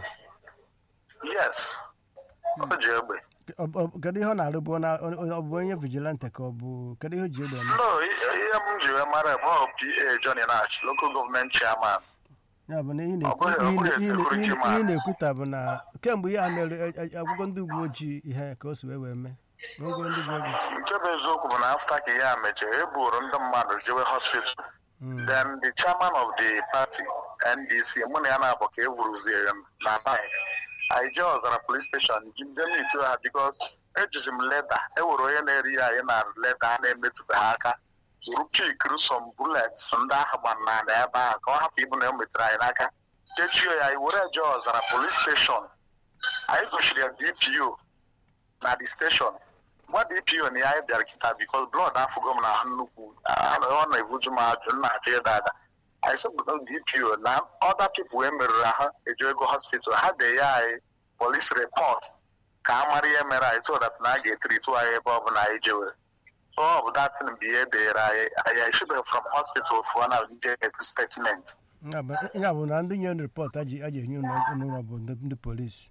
yes o ji egbe Ọ- ọ- kedu ihe ọ na-arụ bụ na ọ bụ onye vigilante ka ọ bụ kedu ihe o ji egbe eme no i- ihe m ji wee mara bụ ọ pa johnny nash local government chairman ya bụ na ihe Ọ bụghị- ọ na-ekwu- bụghị ihe na- security ihe- man. ihe na-ekwuta bụ na kemgbe ihe a mere e- e- akwụkwọ ndị uwe ojii ihe ka o si wee wee mee gwongwo ndị ji egbe nke bụ eziokwu bụ na afta ka ihe a mechara e buru ndị mmadụ jewe hospital then the chairman of the party ndc mụ na ya na-abụ ka e vuruzie na bank anyị jee ọzara police station jide m itu ha bikos ejizi m leda e were onye na-eri ya anyị na leda a na-emetụbeghị aka buru pikru some bullets ndị ahụ gbana na ebe ahụ ka ọ hafụ ibu na e metụrụ anyị n'aka kechie ya anyị were jee ọzara police station anyị gosiri ya dpo na the station gwa dpo na ya anyị bịara kịta bikos blọd afụgo m na ahụ nnukwu Ah, ọ na-ebuju m ajụ m na-ajụ ịda ada anyị sị dpo na ọda pipụl e merụrụ ahụ eju ego hospital ha de ya anyị polis repọt ka a mara ihe mere anyị so that na a ga-etritu anyị ebe ọ bụla anyị jewere so ọ bụ datin bụ ihe deere anyị anyị eshibeghị from hospital fụọ na nje ekwu statement ya bụ- ya bụ na ndị nye rịpọt a ji a ji enye ụlọ ụlọ bụ ndị ndị polisi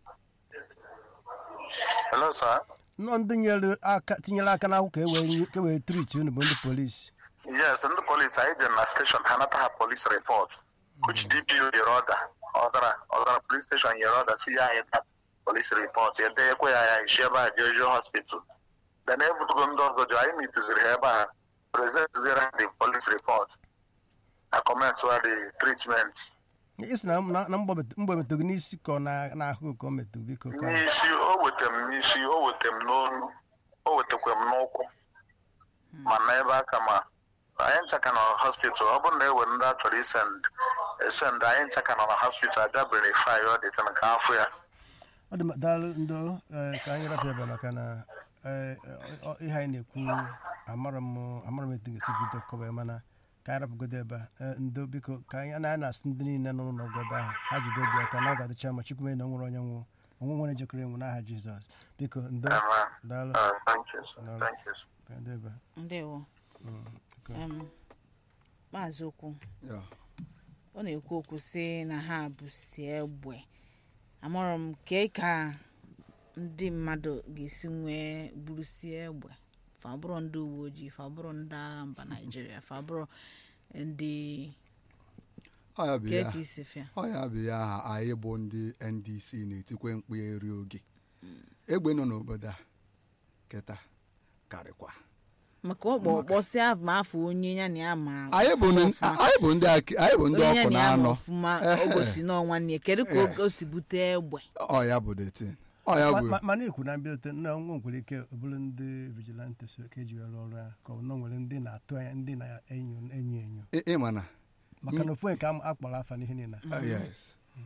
hello sir nọ ndị nyere aka tinyere aka n'akwụkwọ ka e wee nye- ka e wee triti unu bụ ndị polisi yes ndị polisi anyị jere na steshọn ha nata ha polis report which dpo nyere ọda ọzara ọzara polis steshọn nyere ọda si ya anyị dat polis report edenyekwa ya ya isi ebe a jee juo hospital then evutugo ndị ọzọ jụ anyị mitụziri ha ebe a prezentiziri ha the polis report na kọmentwa the treatment isi na na na mgbe metụrụ n'isi ka ọ na- n'ahụ ka ọ metụ biko ka n'isi o weta m n'isi o weta m n'onu o wetakwa m n'ụkwụ ma na ebe aka ma anyị ncha ka nọ na hospital ọ bụrụ na ewe ndị a chọrọ isend esend anyị ncha ka nọ na hospital abịa verify ọ dị tana ka afọ ya ọ dị ma- daalụ ndo eh, ka anyị rapụ ebe a maka na eh, ọ- ihe anyị na-ekwu amara m amara m etu ga-esi bido kọwa ya mana ka anyị rapụgodo ebe a Eh, ndo biko ka anyị na anyị na-asị ndị niile nọ n'ụlọ ọgwụ ebe ahụ ha jide obi aka na ọ ga-adịcha ma chukwu mee na o nwere onye nwụ onwe nwere jekọrọ enwu n'aha jizọs biko ndo Amen. daalụ Uh, thank you sir. No. thank you sir. ka ndị ebe a. ndewo Mm, biko. Em, maazị okwu ya ọ na-ekwu okwu sị na ha bụsi egbe amụrụ m kee ka ndị mmadụ ga-esi nwee burusie egbe fabụrụ ndị uwe ojii fabụrụ ndị agha mba naijiria fabụrụ ndị ọ ya bụ kee ya ka isi fịa ọ ya bụ ya aha anyị bụ ndị ndc na-etikwe mkpu eri oge egbe nọ n'obodo a kịta karịkwa maka ọkpọ kpọsịa ma afọ onye ya na ya ma anyị bụ ọfụma ndị- ọfụma. anyị bụ ndị aki- anyị bụ ndị onye ya ọkụ na na ya ma anọ ọfụma Ehe. ogosi n'ọnwa nne kedu ka o- Yes. o si bute egbe ọ ya bụ the thing ọ ya Ma- bụ ma- mana ikwu na mbidote na nwa nwere ike ọ bụrụ ndị vigilante so ka eji wee rụọ ọrụ ya ka ọ na o nwere ndị na-atụ anya ndị na-enyo enyo enyo ị- ịma na maka na ofu onye ka a kpọrọ afa n'ihe niile Uh, yes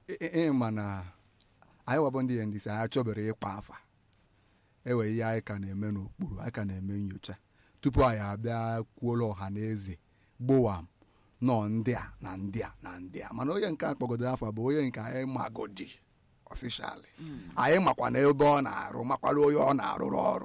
ị- ịma na anyị wabụ ndị ndc anyị achọbere ịkpa afa ewe ihe anyị ka na-eme n'okpuru anyị ka na-eme nyocha tupu anyị abịa kwuola ọha na eze gbowam nọ ndị a na ndị a na ndị a mana onye nke a kpọgodoro afa bụ onye nke anyị magodi ọfishali anyị makwa na ebe ọ na-arụ makwara onye ọ na-arụrụ ọrụ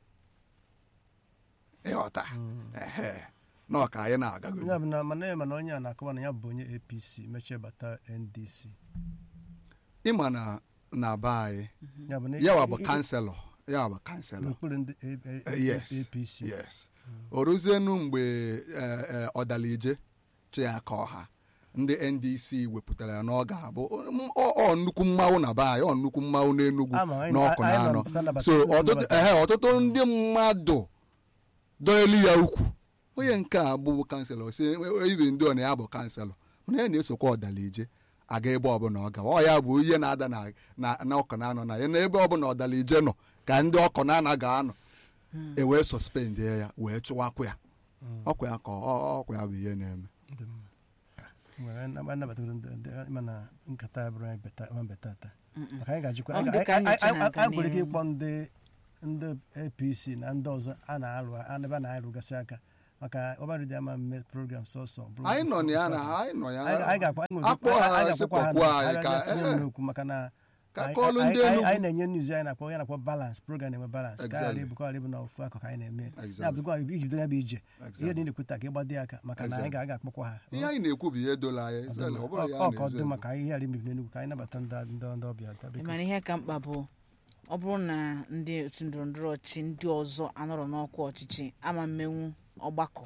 ịghọta ehe nọ ka anyị na-agagodi ya bụ na mana mana onye a na-akọwa na ya bụ onye apc mechie bata ndc ịma na na be anyị ya bụ na yawa bụ i- i- kanselọ yawa bụ kanselọ n'okpuru ndị A- A- Eh, yes apc yes o ruzienu mgbe eh, eh, ọdalije chiaka ọha ndị ndc wepụtara ya na ọ ga-abụ m- ọ ọ nnukwu mmanwụ na be anyị ọ nnukwu mmanwụ n'enugwu Ama, anyị- n'ọkụ na anyị anọ nọ nnabata- so ọtụtụ nnabata. ehe, ọtụtụ ndị mmadụ dọelu ya ukwu onye nke a bụ kanselọ si ibe ndị ọ na ya bụ kanselọ mana ya na-esokwa ọdalije aga ebe ọbụla ọ gawa ọ ya bụ ihe na-ada na na- na ọkụ na anọ na ya na ebe ọbụla ọdalije nọ ka ndị ọkụ na ana ga-anọ e wee sọspend ya wee chụwakwa ya ọkwa ya ka ọ- ọkwa ya bụ ihe na-eme Dị mma. Nwere anab- anabatagoro ndị ndị- ịma na nkata ya bụrụ anyị beta ma beta ata maka anyị ga-ajikwa Ọ anyị dị ka anyị- nyocha anyị- na-aga anyị nwere ike n'ihu. ịkpọ ndị ndị apc na ndị ọzọ a na-alụ ebe a na-alụgasị aka maka ọbarịdị ama mme program sọsọ bụrụ anyị nọ na ya sọsọ. na anyị nọ ya anyị anyị ga-akpọ anyị nwere akpọ ike- ha anyị ga-akpọkwa ha sịkpọkwa na- anyị ka anyị ga-etinye m ee, n'okwu maka na ka anyị- kọọlụ ndị anyị- anyị- Enugu. anyị na-enye news anyị na-akpọ ya na-akpọ balance program na-enwe balance ka ghara Exactly. ịbụ ka ọ ghara ịbụ na ofu akụkụ anyị na-eme ya Exactly. bụkwa iji bido ya bụ ije ihe Exactly. niile kweta ka ịgbado ya aka maka na anyị ga- anyị ga-akpọkwa ha ihe anyị na-ekwu bụ ihe dola anyị sele, ọ bụrụ ya ọ ka ọ na-ezo dị ezo. maka ihe ghara imebi n'enugwu ka anyị nabata ndị ndị ndị ọbịa taa, biko. mana ihe ka mkpa bụ ọ bụrụ na ndị otu ndọrọndọrọ ọchịchị ndị ọzọ anọrọ n'ọkwa ọchịchị ama mmenwu ọgbakọ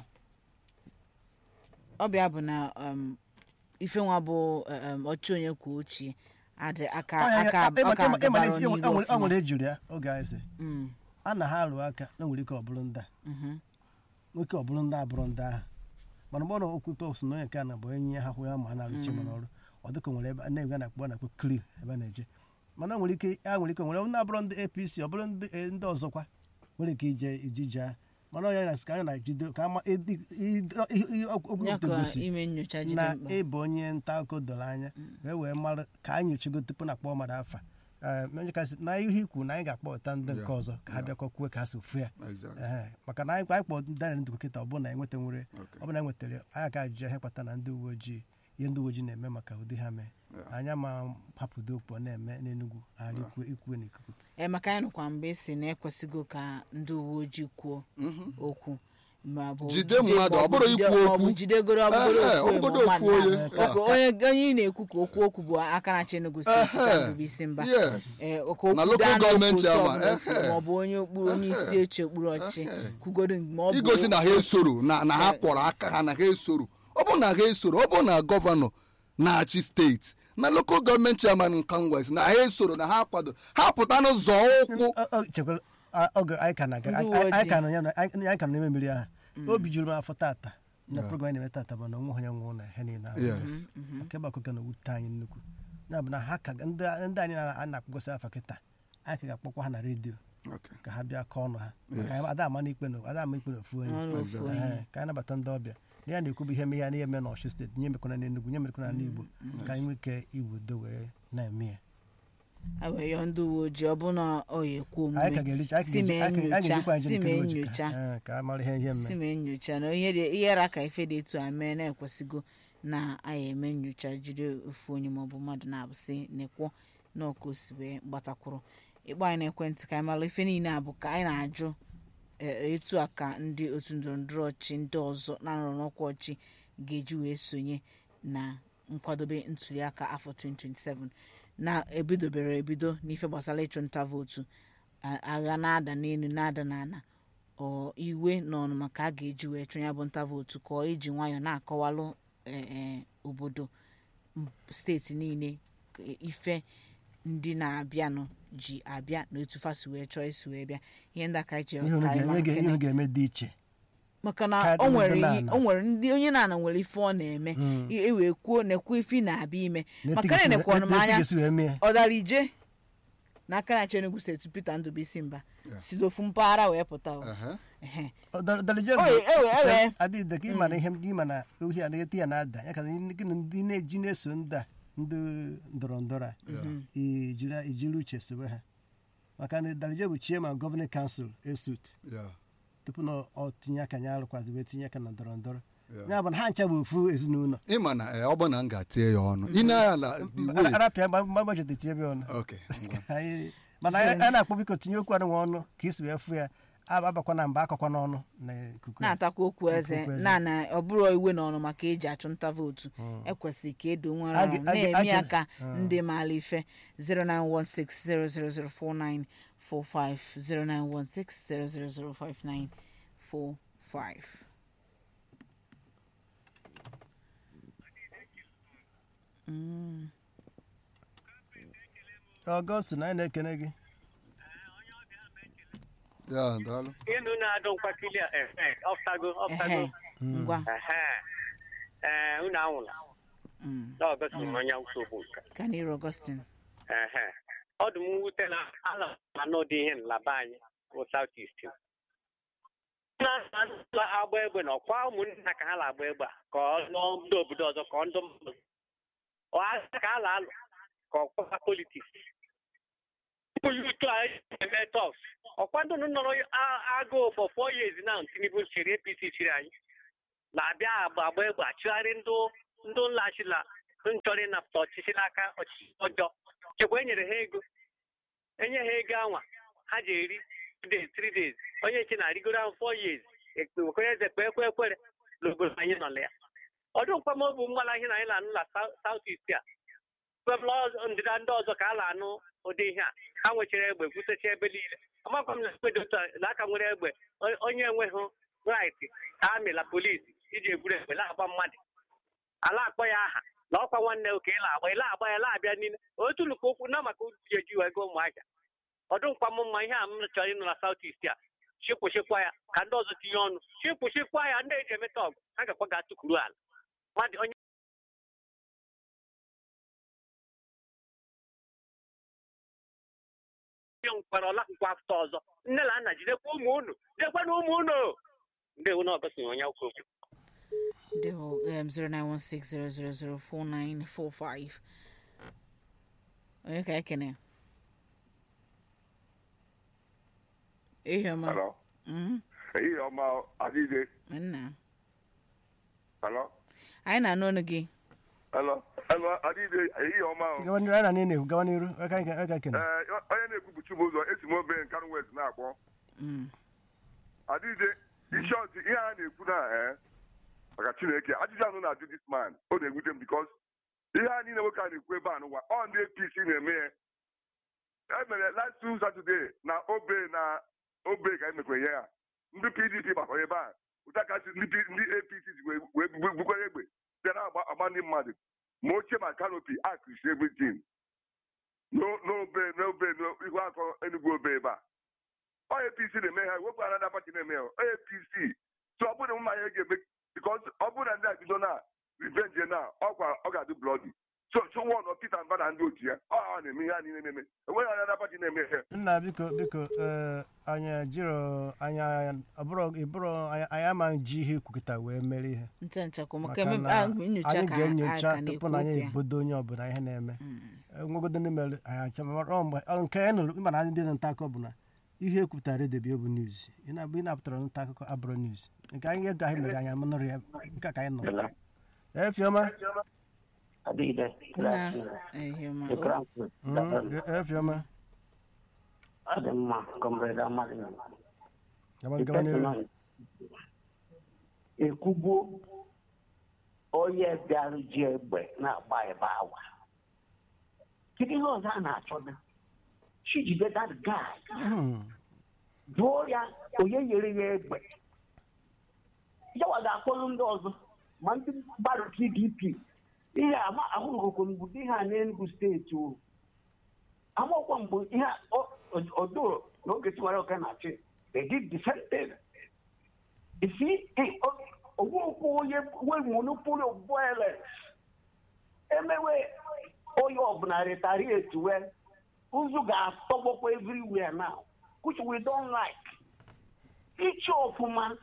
ọbịa bụ na um, ife nwa bụ um, ọchị onye kwuo ochie adị aka Ọ ya- aka ya- ịma- aka ịma- ịma- agabara ịma- n'iru ọ nwere- ọ ọfụma nwere ejuru ya oge anyị sị Mm, a na ha alụ aka na nwere ike ọ bụrụ ndị a mhm. nwoke ọ bụrụ ndị abụrụ ndị ahụ mana mgbe ọ na okwukwe osi na onye nke a na bụ enyi ha hụ ya ma a na-arụchi mana ọrụ ọ dịka o nwere ebe na-ebe a na-akpọ a na-akpọ kri ebe a na-eje mana o nwere ike a nwere ike o nwere ndị abụrụ ndị apc ọ bụrụ ndị eh, ndị ọzọkwa nwere ike ije iji jee mana onye na ka anyị na-ejide ka ama edi- i- i- i- okwu ya ka gosi ime nyocha jide na mkpa ịbụ onye nta akụkọ doro anya wee wee mara ka anyị nyochago tupu na akpọ mmadụ afa Ee, onye kasị na ihe ikwu na anyị ga-akpọta ndị nke Yeah, ọzọ ka ha yeah. bịakwa kwuo ka ha si ofu ya Exactly. Ehe, maka na anyị anyị kpọ Daniel Ndukwu kịta ọ bụrụ na enweta nwere Okay. ọ bụrụ na enwetara anyị ka ajụjụ ihe kpata na ndị uwe ojii ihe ndị uwe ojii na-eme maka ụdị ha mee Yeah. anya ma hapụdo okpu ọ na-eme n'Enugu ghara ikwu ikwu n'ikuku ee maka anyị nụkwa mgbe esi na ekwesịgo ka ndị uwe ojii kwuo okwu ma bụ Jide jide- mmadụ, ma ọ bụrụ jide- ikwu ma ọ bụ okwu. jidegoro ọbụgoro Ehe, ofu ọbụgodo ma ofu mmadụ onye. na- ọ bụ onye onye ị na-ekwu ka okwu okwu bụ aka na-achị Enugu steeti Ehe. Peter Ndubuisi Mba Yes. Ee, ka okwu Na local daa n'okwu government otu chairman, ọbụla o si, ehe. ma ọ bụ onye okpuru onye isi oche okpuru ọchịchị kwugodo ma ọ bụ igosi na ha esoro na na ha kwọrọ aka ha na ha esoro ọ bụ na ha esoro ọ bụ na gọvanọ na-achị steeti na lokal gọọmenti chairman nke West na ha esoro na ha kwado ha pụta n'ụzọ ụkwụ Ọ- ọ, chekwara a- oge anyị ka na-aga Ndị anyị uwe anyị ka ojii. nọ ya na- anyị anyị ka nọ n'ime mmiri ahụ obi juru m afọ tata na program anyị na-eme tata bụ na onwe onye nwụrụ na ihe niile ahụ Yes. maka ebe akụkọ na-ewute anyị nnukwu ya bụ na ha ka ga- ndị ndị anyị na- a na-akpọgosi afa kịta anyị ka ga-akpọkwa ha na redio Okay. ka ha bịa kọọ ọnụ ha maka Yes. anyị ada ama n'ikpe na ada ama ikpe na ofu onye ọrụ ofu Exactly. onye Ehe, ka anyị nabata ndị ọbịa na ya na-ekwu bụ ihe me ya na ihe eme n'Ọshụ steeti nye mekwana n'Enugu nye mekwana n'ala Igbo ka anyị nwee ike iwu udo wee na-eme ya ha wee yọọ ndị uwe ojii ọ bụ na ọ ya ekwu anyị ka omume ga-ericha anyị si mee ga-eji- anyị nyocha ga-ejikwa anyị si nke mee ojii ka- nyocha ee, ka a mara ihe ihe si mme mee nyocha na ihe dị- ihe ra ka ife dị etu a mee na-ekwesịgo na anyị eme nyocha jide ofu onye maọbụ mmadụ na-abụsị na-ekwo na ọka o si wee gbatakwuru ịkpọ anyị n'ekwentị ka anyị mara ife niile a bụ ka anyị na-ajụ e- etu a ka ndị otu ndọrọndọrọ ọchị ndị ọzọ na-anọrọ n'ọkwa ọchị ga-eji wee sonye na nkwadobe ntuliaka afọ 2027 na-ebidobere ebido n'ife gbasara ịchụ nta vootu a- agha na-ada n'elu na-ada n'ala ọ iwe na ọnụma ka a ga-eji wee chụ ya bụ nta vootu ka ọ iji nwayọọ na-akọwalụ eh, eh, obodo m- steeti niile ka ife ndị na-abịanụ ji abịa na otu fasi wee chọọ isi wee bịa ihe ndị aka ji ihe unu ka anyị ga- ma ihe ga- ihe nkene. unu ga-eme dị iche maka na Karịa o nwere ndị iyi- na-ana. o nwere ndị onye na-ana nwere ife ọ na-eme i- ewee kwuo na-ekwu ife ị na-abịa ime maka na nekwa ọnụ m anya na-etigesi wee mee ọ dara ije n'aka na Enugu steeti Peter Ndubuisi Mba si n'ofu mpaghara wee pụta o. Ehe. Ehe. dalije Oye, ewe, ewe. adịghị ka ịma na ihe ịma na ohi a na-eti ya na-ada ya ka ndị ndị na-eji na-eso ndị a ndị ndọrọ ndọrọ a ijiri ijiri uche sobe ha maka na darije bụ chairman gọvanọ kansụl esut ya tupu na ọ tinye aka ya arụkwazi wee tinye aka na ndọrọ ndọrọ ya ya bụ na ha ncha bụ ofu ezinụlọ ịma na eh, ọ bụ na m ga-tie ya ọnụ ị na-anya na the way- arapịa mgbachete tie ebe ọnụ Okay, ngwa. Anyị- mana anyị- a na-akpọ biko tinye okwu anụnwa ọnụ ka isi wee fụ ya ab- abakwa na mba akọkwa n'ọnụ na ikuku ya. na-atakwa okwu eze okwu eze. na na ọ bụrụ iwe n'ọnụ maka eji achụ nta vootu ekwesịrị ka edo nwere A ahụ ga- a ga- na-eme a ya ga- ka ndị maara ife 09160004945 09160005945 ọgọstin anyị na-ekene gị ya daalụ ịnụ na-adụ mkpakili a ehe ọftago ọftago ehe ngwa ehe ee unu anwụla Mm. n'ọgọst onye nsogbu nke ka n'iru Augustine ehe ọ dị m mwute na ala anọ dị ihe nlaba anyị bụ South East na agba egbe na ọkwa ụmụnna ka ha na-agba egbe a ka ọ lụọ ndị obodo ọzọ ka ọ ndụ mmadụ ọ aka ka a na-alụ ka ọkwa politiks ụmụ yutu a eme tọs ọkwa ndị nụ nọrọ a- agụụ for four years now Tinubu chịrị APC chịrị anyị na-abịa agba agba egbe achịgharị ndụ ndụ nlaghachila nchọrọ ịnapụta ọchịchị n'aka ọchịchị ọjọọ chekwa e nyere ha ego enye ha ego anwa ha ji eri two days three days onye nche na-arịgoro ahụ four years ekpekwe eze kpe ekwe ekwere n'obodo anyị nọ na ya ọdụ mkpamobu mgbala ihe na anyị na-anụ na South East a kwebụla ọzọ- ndịda ndị ọzọ ka a na-anụ ụdị ihe a ha nwechara egbe butecha ebe niile amakwa m na egbe dị otu a na aka nwere egbe o- onye enweghị rait amịla polisi iji eburu egbe na-agba mmadụ ala akpọ ya aha na ọkwa nwanne oke ịla agba ịla agba ya la-abịa niile otu lụkwa okwu na maka uji eji ego ụmụahịa ọdụ nkwa m mma ihe a m chọrọ ịnụ na South East a chịkwụchịkwa ya ka ndị ọzọ tinye ọnụ chịkwụchịkwa ya ndị eji emeta ọgụ ha gakwa ga-atụkwuru ala mmadụ onye onye nkwara ọlakụkwa afọ ọzọ nne na nna jidekwa ụmụ unu jidekwa na ụmụ unu ndewo na ọgọsị onye okwu okwu Devo um, 09160004945 onye ka ekene ihe ọma Hello. Mhm. Ehihie ọma Adịde. nna Hello. anyị na-anụ ọnụ gị Hello. Hello Adịde. Ehihie ọma. o. gawa n'iru anyị na na-ekwu gawa n'iru aka anyị ga- aka ekene Ee, onye na-ekwubuchi m ụzọ esi m obe Nkanu West na-akpọ. Mm. Adịde. Ishọt ihe a na-ekwu na ee maka Chineke ajụjụ anụ na-ajụ this man ọ na-egwute m bikos ihe a niile nwoke a na-ekwu ebe a n'ụwa ọ ndị APC na-eme ya e mere last two Saturday na obe na obe ka emekwere ya ndị PDP gbakọrọ ebe a ụta kasị ndị P- ndị APC ji wee wee gbu- gbukwara egbe bịa na-agba agba ndị mmadụ ma oche ma kanopi akụsi everything No- n'obe n'obe n'ihu akọ Enugu obe ebe a ọ APC na-eme ha wepụ anada pati na-eme ha ọ APC so ọ bụrụ na mmanya ga-eme bikos ọ bụrụ na ndị a bido na revenge na ọkwa ọ ga-adị blọdi so so wọn ọ Peter Mba na ndị otu ya ọ ha na-eme ihe a niile na-eme enweghị anada pati na-eme ha nna biko biko ee, anyị jiro anya ọbụrụ ịbụrụ anyị anyị ama ji ihe ikwukịta wee mere ihe nche nchekwa maka maka eme- na ah, nyocha anyị ka ga-enyocha aka tupu na-ekwu na anyị okwu ya. ebodo onye ọbụla ihe na-eme nwegodo ndị mere anyị acha ma ọ mgbe ọ nke anyị nụrụ ịma na ndị nta akụkọ bụ na ihe ekwupụtara redio bụ news ị na-abụ ị na-apụtara nta akụkọ abụrụ news nke anyị ego anyị mere anyị amanụrụ ya nke a ka anyị nọ efiọma Adịghịde. nna ihe ọma The O- Crown Prince. efiọma Ọ dị mma, Comrade Amadi. gaba The gaba n'iru person ekwugbo onye bịara ji egbe na-agba ebe awa. Kedu ihe ọzọ a na-achọda? Chijide that guy. Hmm. jụọ ya onye nyere ya egbe yawa ga-akpọrọ ndị ọzọ ma ndị gbara pdp ihe ama ahụrụgokwa mgbe ụdị ihe a n'enugu steeti o amakwa mgbe ihe a- ọ- ọ- odo na oge tiwara oke na-achị they did the same thing isi ogwokwu onye nwe monopoly of violence emewe onye ọbụla retaliate wee ụzụ ga-atọgbọkwa everywhere now which we don't like. Each ọfụma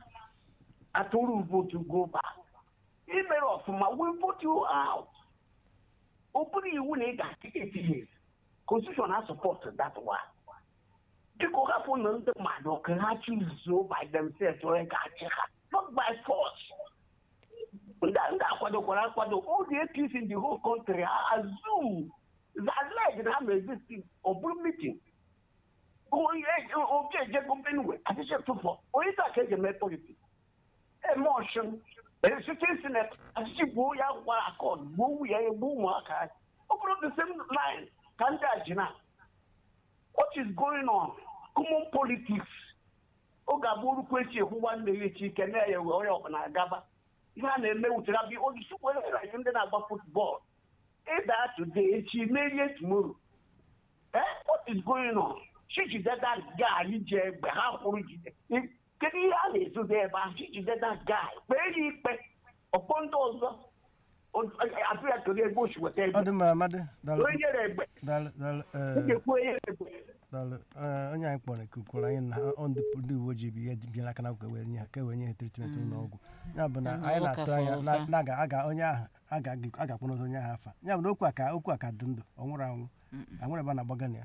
atụrụ vote go back. Imere ọfụma we vote you out. ọ bụrụ iwu na ị ga-achị eight years constitution na support that one biko hapụ na ndị mmadụ ka ha chuzuo by themselves onye ga-achị ha not by force ndị ndị akwadokwara akwado all the APC in the whole country ha assume zazleg na ha ma exist ọ bụrụ meeting onye oke ejego benue achịchị tụfọ onye taa ka eji eme politiks eme ọchụm esite sinet achịchị gbuo ya gwara akọd gbuo nwunye ya gbuo ụmụaka ya ọ bụrụ the same line ka ndị a ji na what is going on common politics oge abụọ orukwu echi ekwu nwanne ya echi ike na ya wee onye ọbụla agaba ihe a na-eme wutere abịa ojisi kwere ndị na-agba futbọọlụ ịda today echi merie tomorrow eh what is going on chijide that guy ji egbe ha kwụrụ jide kedu ihe a na-ezodo ebe ahụ chijide that guy kpee ya ikpe ọkpọ ndị ọzọ atụ ya kedu ebe ochi weta ọ egbe dị mma amadị daalụ onye nyere egbe daalụ daalụ ị ee, ga-ekwu onye nyere egbe daalụ ee, onye anyị kpọrọ ikukwuru anyị na ọ ndị ndị uwe ojii bụ ihe bịara aka na ka wee nye ha ka wee nye ha tritment ụlọ ọgwụ ya bụ na Mhm, anyị ụka na-atụ anya fọrọ na ụfa. na aga aga onye ahụ aga agakpọ n'ụzọ onye ahụ afa ya bụ na okwu a ka okwu a ka dị ndụ ọ nwụrụ anwụ anwụrụ ebe a na-agbaga na ya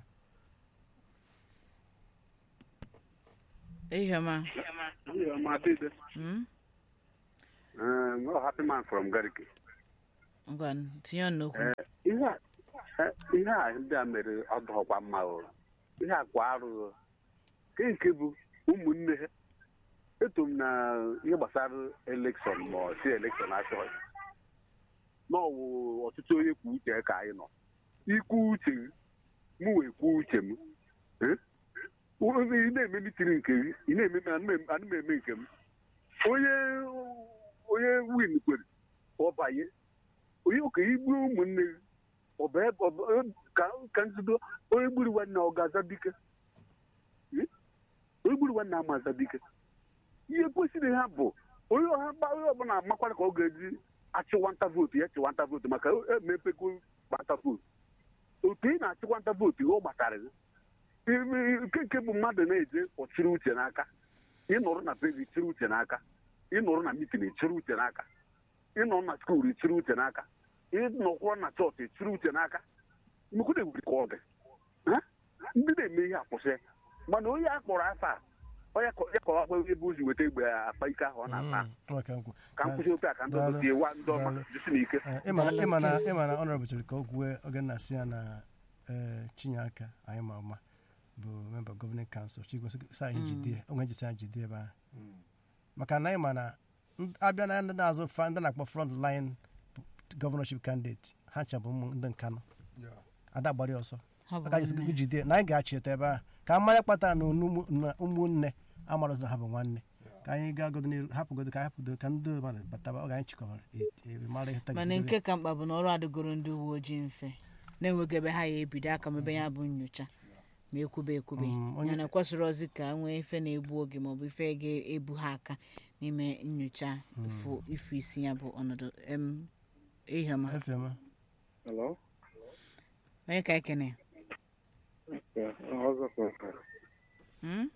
iheọma Yeah, my sister. Mm? Um, well, happy man from Gariki. ngwa tinye ọnụ n'okwu ihe a eh, ihe a ndị a mere ọdụọkwa mma o ihe a kwa arụ o nke nke bụ ụmụnne ha eto m na ihe gbasara elekshọn ma ọ si elekshọn achọghị n'ọwụ ọtụtụ onye kwuo uche ka anyị nọ ikwu uche m mụ wee kwuo uche m Eh? ị na-eme mitiri nke gị ị na-eme m anụ m- anụ m eme nke m onye onye win kwere ọ banye onye ụka igbu ụmụnne gị ọ bụ ebe- ọ bụ- ka ka nzudo onye gburu nwanne ọ ga-aza dike Hmm? onye gburu nwanne ama aza dike ihe kwesịrị ha bụ onye ọha gba onye ọbụla amakwara ka ọ ga-eji achịwanta vootu ya chịwanta vootu maka emepego gbata vootu otu ị na-achịkwanta vootu ihe ọ gbatara gị Ime- nke nke bụ mmadụ na-eje ọchịrị uche n'aka ịnọrọ na be gị chịrị uche n'aka ịnọrọ na mitin chịrị uche n'aka ịnọ na skuul chịrị uche n'aka ịnọkwụrọ na chọọchị chịrị uche n'aka mmekwụ na-egwuri ka ọ dị Ha? ndị na-eme ihe akwụsị mana onye a kpọrọ afa a, onye kọ- ya kọwa akpa ebe ozi weta egbe akpa ike ahụ ọ na-ata Mm, ọ ka nkwu ka m kwụsị otu a ka ndị ọzọ Daalụ. tie wa ndị ọma Daalụ. jisi n'ike Ee, ịma na ịma na ịma na ọnọrọbụ chọrọ ka o kwue oge nna si ya na ee chinyeaka anyị ma ọma bụ memba gọvanin kansụl chigwesa anyị jide onwe jisi anyị jide ebe ahụ maka na anyị ma na ndị- abịa na ndị na-azụ fa ndị na-akpọ front line gọvanọship candidate ha chabụ ụmụ ndị nkanụ ada gbara ọsọ Ha bụ aka jisi nwanne. jide na anyị ga-achịta ebe ahụ ka mmanya kpata na ụmụ- na ụmụnne amarụzụ ha bụ nwanne ka anyị ga-agodo n'iru hapụgodo ka anyị hapụdo ka ndị mmadụ bataba oge anyị chịkọbara e- e- mara ihe mana tagiziri nke ka mkpa bụ na ọrụ adịgoro ndị uwe ojii mfe na-enweghị ebe ha ya ebido aka ma ebe ya bụ nyocha ma ekwube ekwube Mm, onye- yana kwesịrị ozi ka nwee ife na-egbu oge maọbụ ife ga-ebu ha aka n'ime nyocha ifu ifu isi ya bụ ọnọdụ em iheọma efema Hello? onye ka ekene Yeah, ọzọ from Hmm?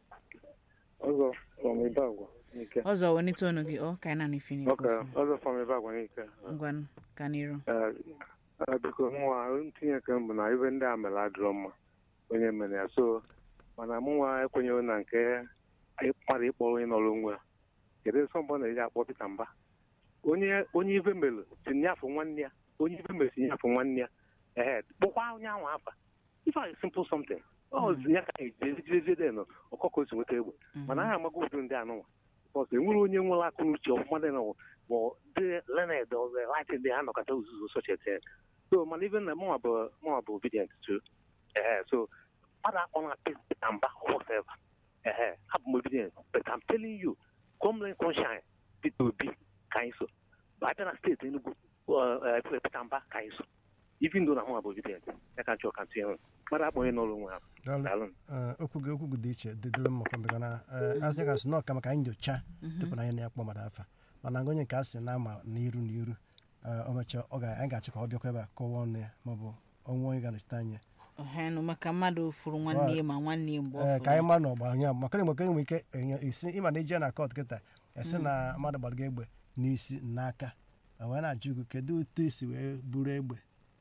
ọzọ from Ibagwa n'ike. ọzọ wenite ọnụ gị ọ ka anyị na ife na-ekwu Okay, ọfụma. ọzọ from Ibagwa n'ike. ngwanụ ka n'iru Eh, eh, biko mụnwa ntinye nke m bụ na ibe ndị a mere adịrọ mma onye mere ya so mana mụnwa ekwenyeghị na nke anyị mmadụ ịkpọrọ onye nọrọ onwe ya kedu nsọ mbọ na-eji akpọ Pita Mba onye onye ibe mere tinye afọ nwanne ya onye ibe mere tinye afọ nwanne ya ehe kpọkwa onye ahụ afa ife a simple something ọ ya ka ejejeje nọ ọkọkọ si nweta egbe mana anyị amaghị ụdị ndị anụnwa bọs enwere onye nwere aka uche ọfụma dị nọ bụ dị lened ọzọ latin dị ha nọkọta ozuzu sochete so mana ibe na mụnwa bụ mụnwa bụ obedient to ehe so mmadụ akpọ na Pita Mba whatever ehe abụ m obedient but I'm telling you come rain come shine Peter Obi ka anyị so bụ abịa na steeti Enugu uh, uh, Pita Mba ka anyị so even though na mụnwa bụ obedient ya ka nchọ ka ntụnye nwe mmadụ akpọ onye n'ọrụ onwe ha Daalụ. Daalụ. Ee, okwu gị okwu gị dị iche dịdịrị mma kwambe na asị ka sị na ọka maka anyị nyocha tupu na anyị na-akpọ mmadụ afa mana onye nke a sị na ama n'iru n'iru ee, o mechaa ọ ga anyị ga-achọ ka ọ bịakwa ebe a kọwaa ọnụ ya maọbụ ọnwa onye ga-anọchite anya ọhanụ maka mmadụ furu nwanne ya ma nwanne ya mgbe ọ ee fụrụ ka anyị ya. mara na ọgba anya maka na enweke enwe ike enye isi ịma na ije na kọt kịta esi na mmadụ gbara gị egbe n'isi n'aka o wee na-ajụ gị kedu otu isi wee buru egbe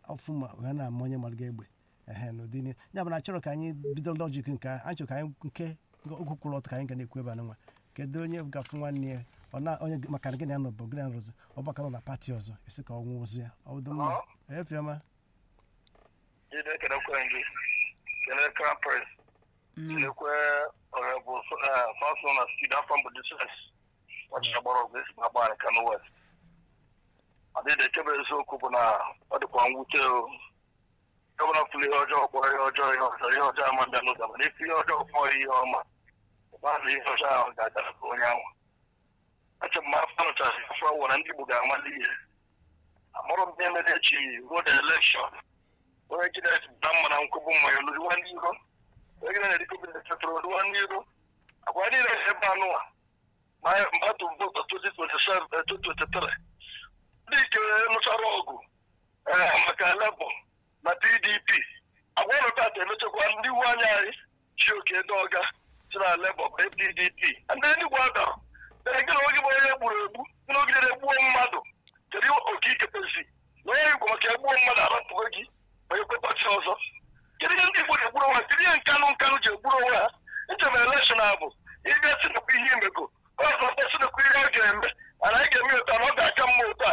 ọfụ ma wee na-ama onye mara gị egbe ehe n'ụdị ni ya bụ na achọrọ ka anyị bido lọjik nke a anyị chọrọ ka anyị nke okwu kwụrụ ọtụ ka anyị ga na-ekwu ebe a nwa kedu onye gafụ nwanne ya ọ na onye maka na gị na ya nọ bụ gị na nrụzi ọ baka nọ na pati ọzọ esi ka ọ nwụọ ozu ya ọ dị mma efiọma jide kelekwe gị kelee crown prince kelekwe ọrebụ fansọ na stid afọ mbụ dises ọchịcha gbara ọgụ esi na gbara kano west adịdị echebe eziokwu bụ na ọ dịkwa mwute o gọvanọ fụlụ ihe ọjọọ kpọrọ ihe ọjọọ ihe ọzọ ihe ọjọọ ama bịa n'ụzọ mana ife ihe ọjọọ kpọrọ ihe ọma ụgbazụ ihe ọjọọ ahụ ga-agara ka onye anwa eche m afọ nụchasị afọ awụ na ndị igbo ga-amali ihe amụrụ m ihe mere echi road election onye jide na mma na nkwụbụ mmanya oluziwa ndị iro onye gide na-edikobi na-etetụrụ oluwa ndị iro agwa niile ebe anụwa ma atụ votu 2023 ndị ike nụchara ọgụ maka lebọ na pdp agwa ụlọ tata emechakwa ndị iwu anya anyị chi oke ndị ọga si na lebọ bụ pdp ndị enigwe adara gị na oge bụ onye gburu egbu gị na ogidere egbuo mmadụ kedu oke ikepezi na onye igbo maka egbuo mmadụ arapụgo gị ma ekwepọchi ọzọ kedu ihe ndị igbo na-egburu onwe ha kedu ihe nkanụ nkanụ ji egburu onwe ha nchebe elekshọn a bụ ịbịa sinekwa ihe imego ọzọ sinekwa ihe ọ ga-eme mana anyị ga-eme ụta na ọ ga-aka mma ụta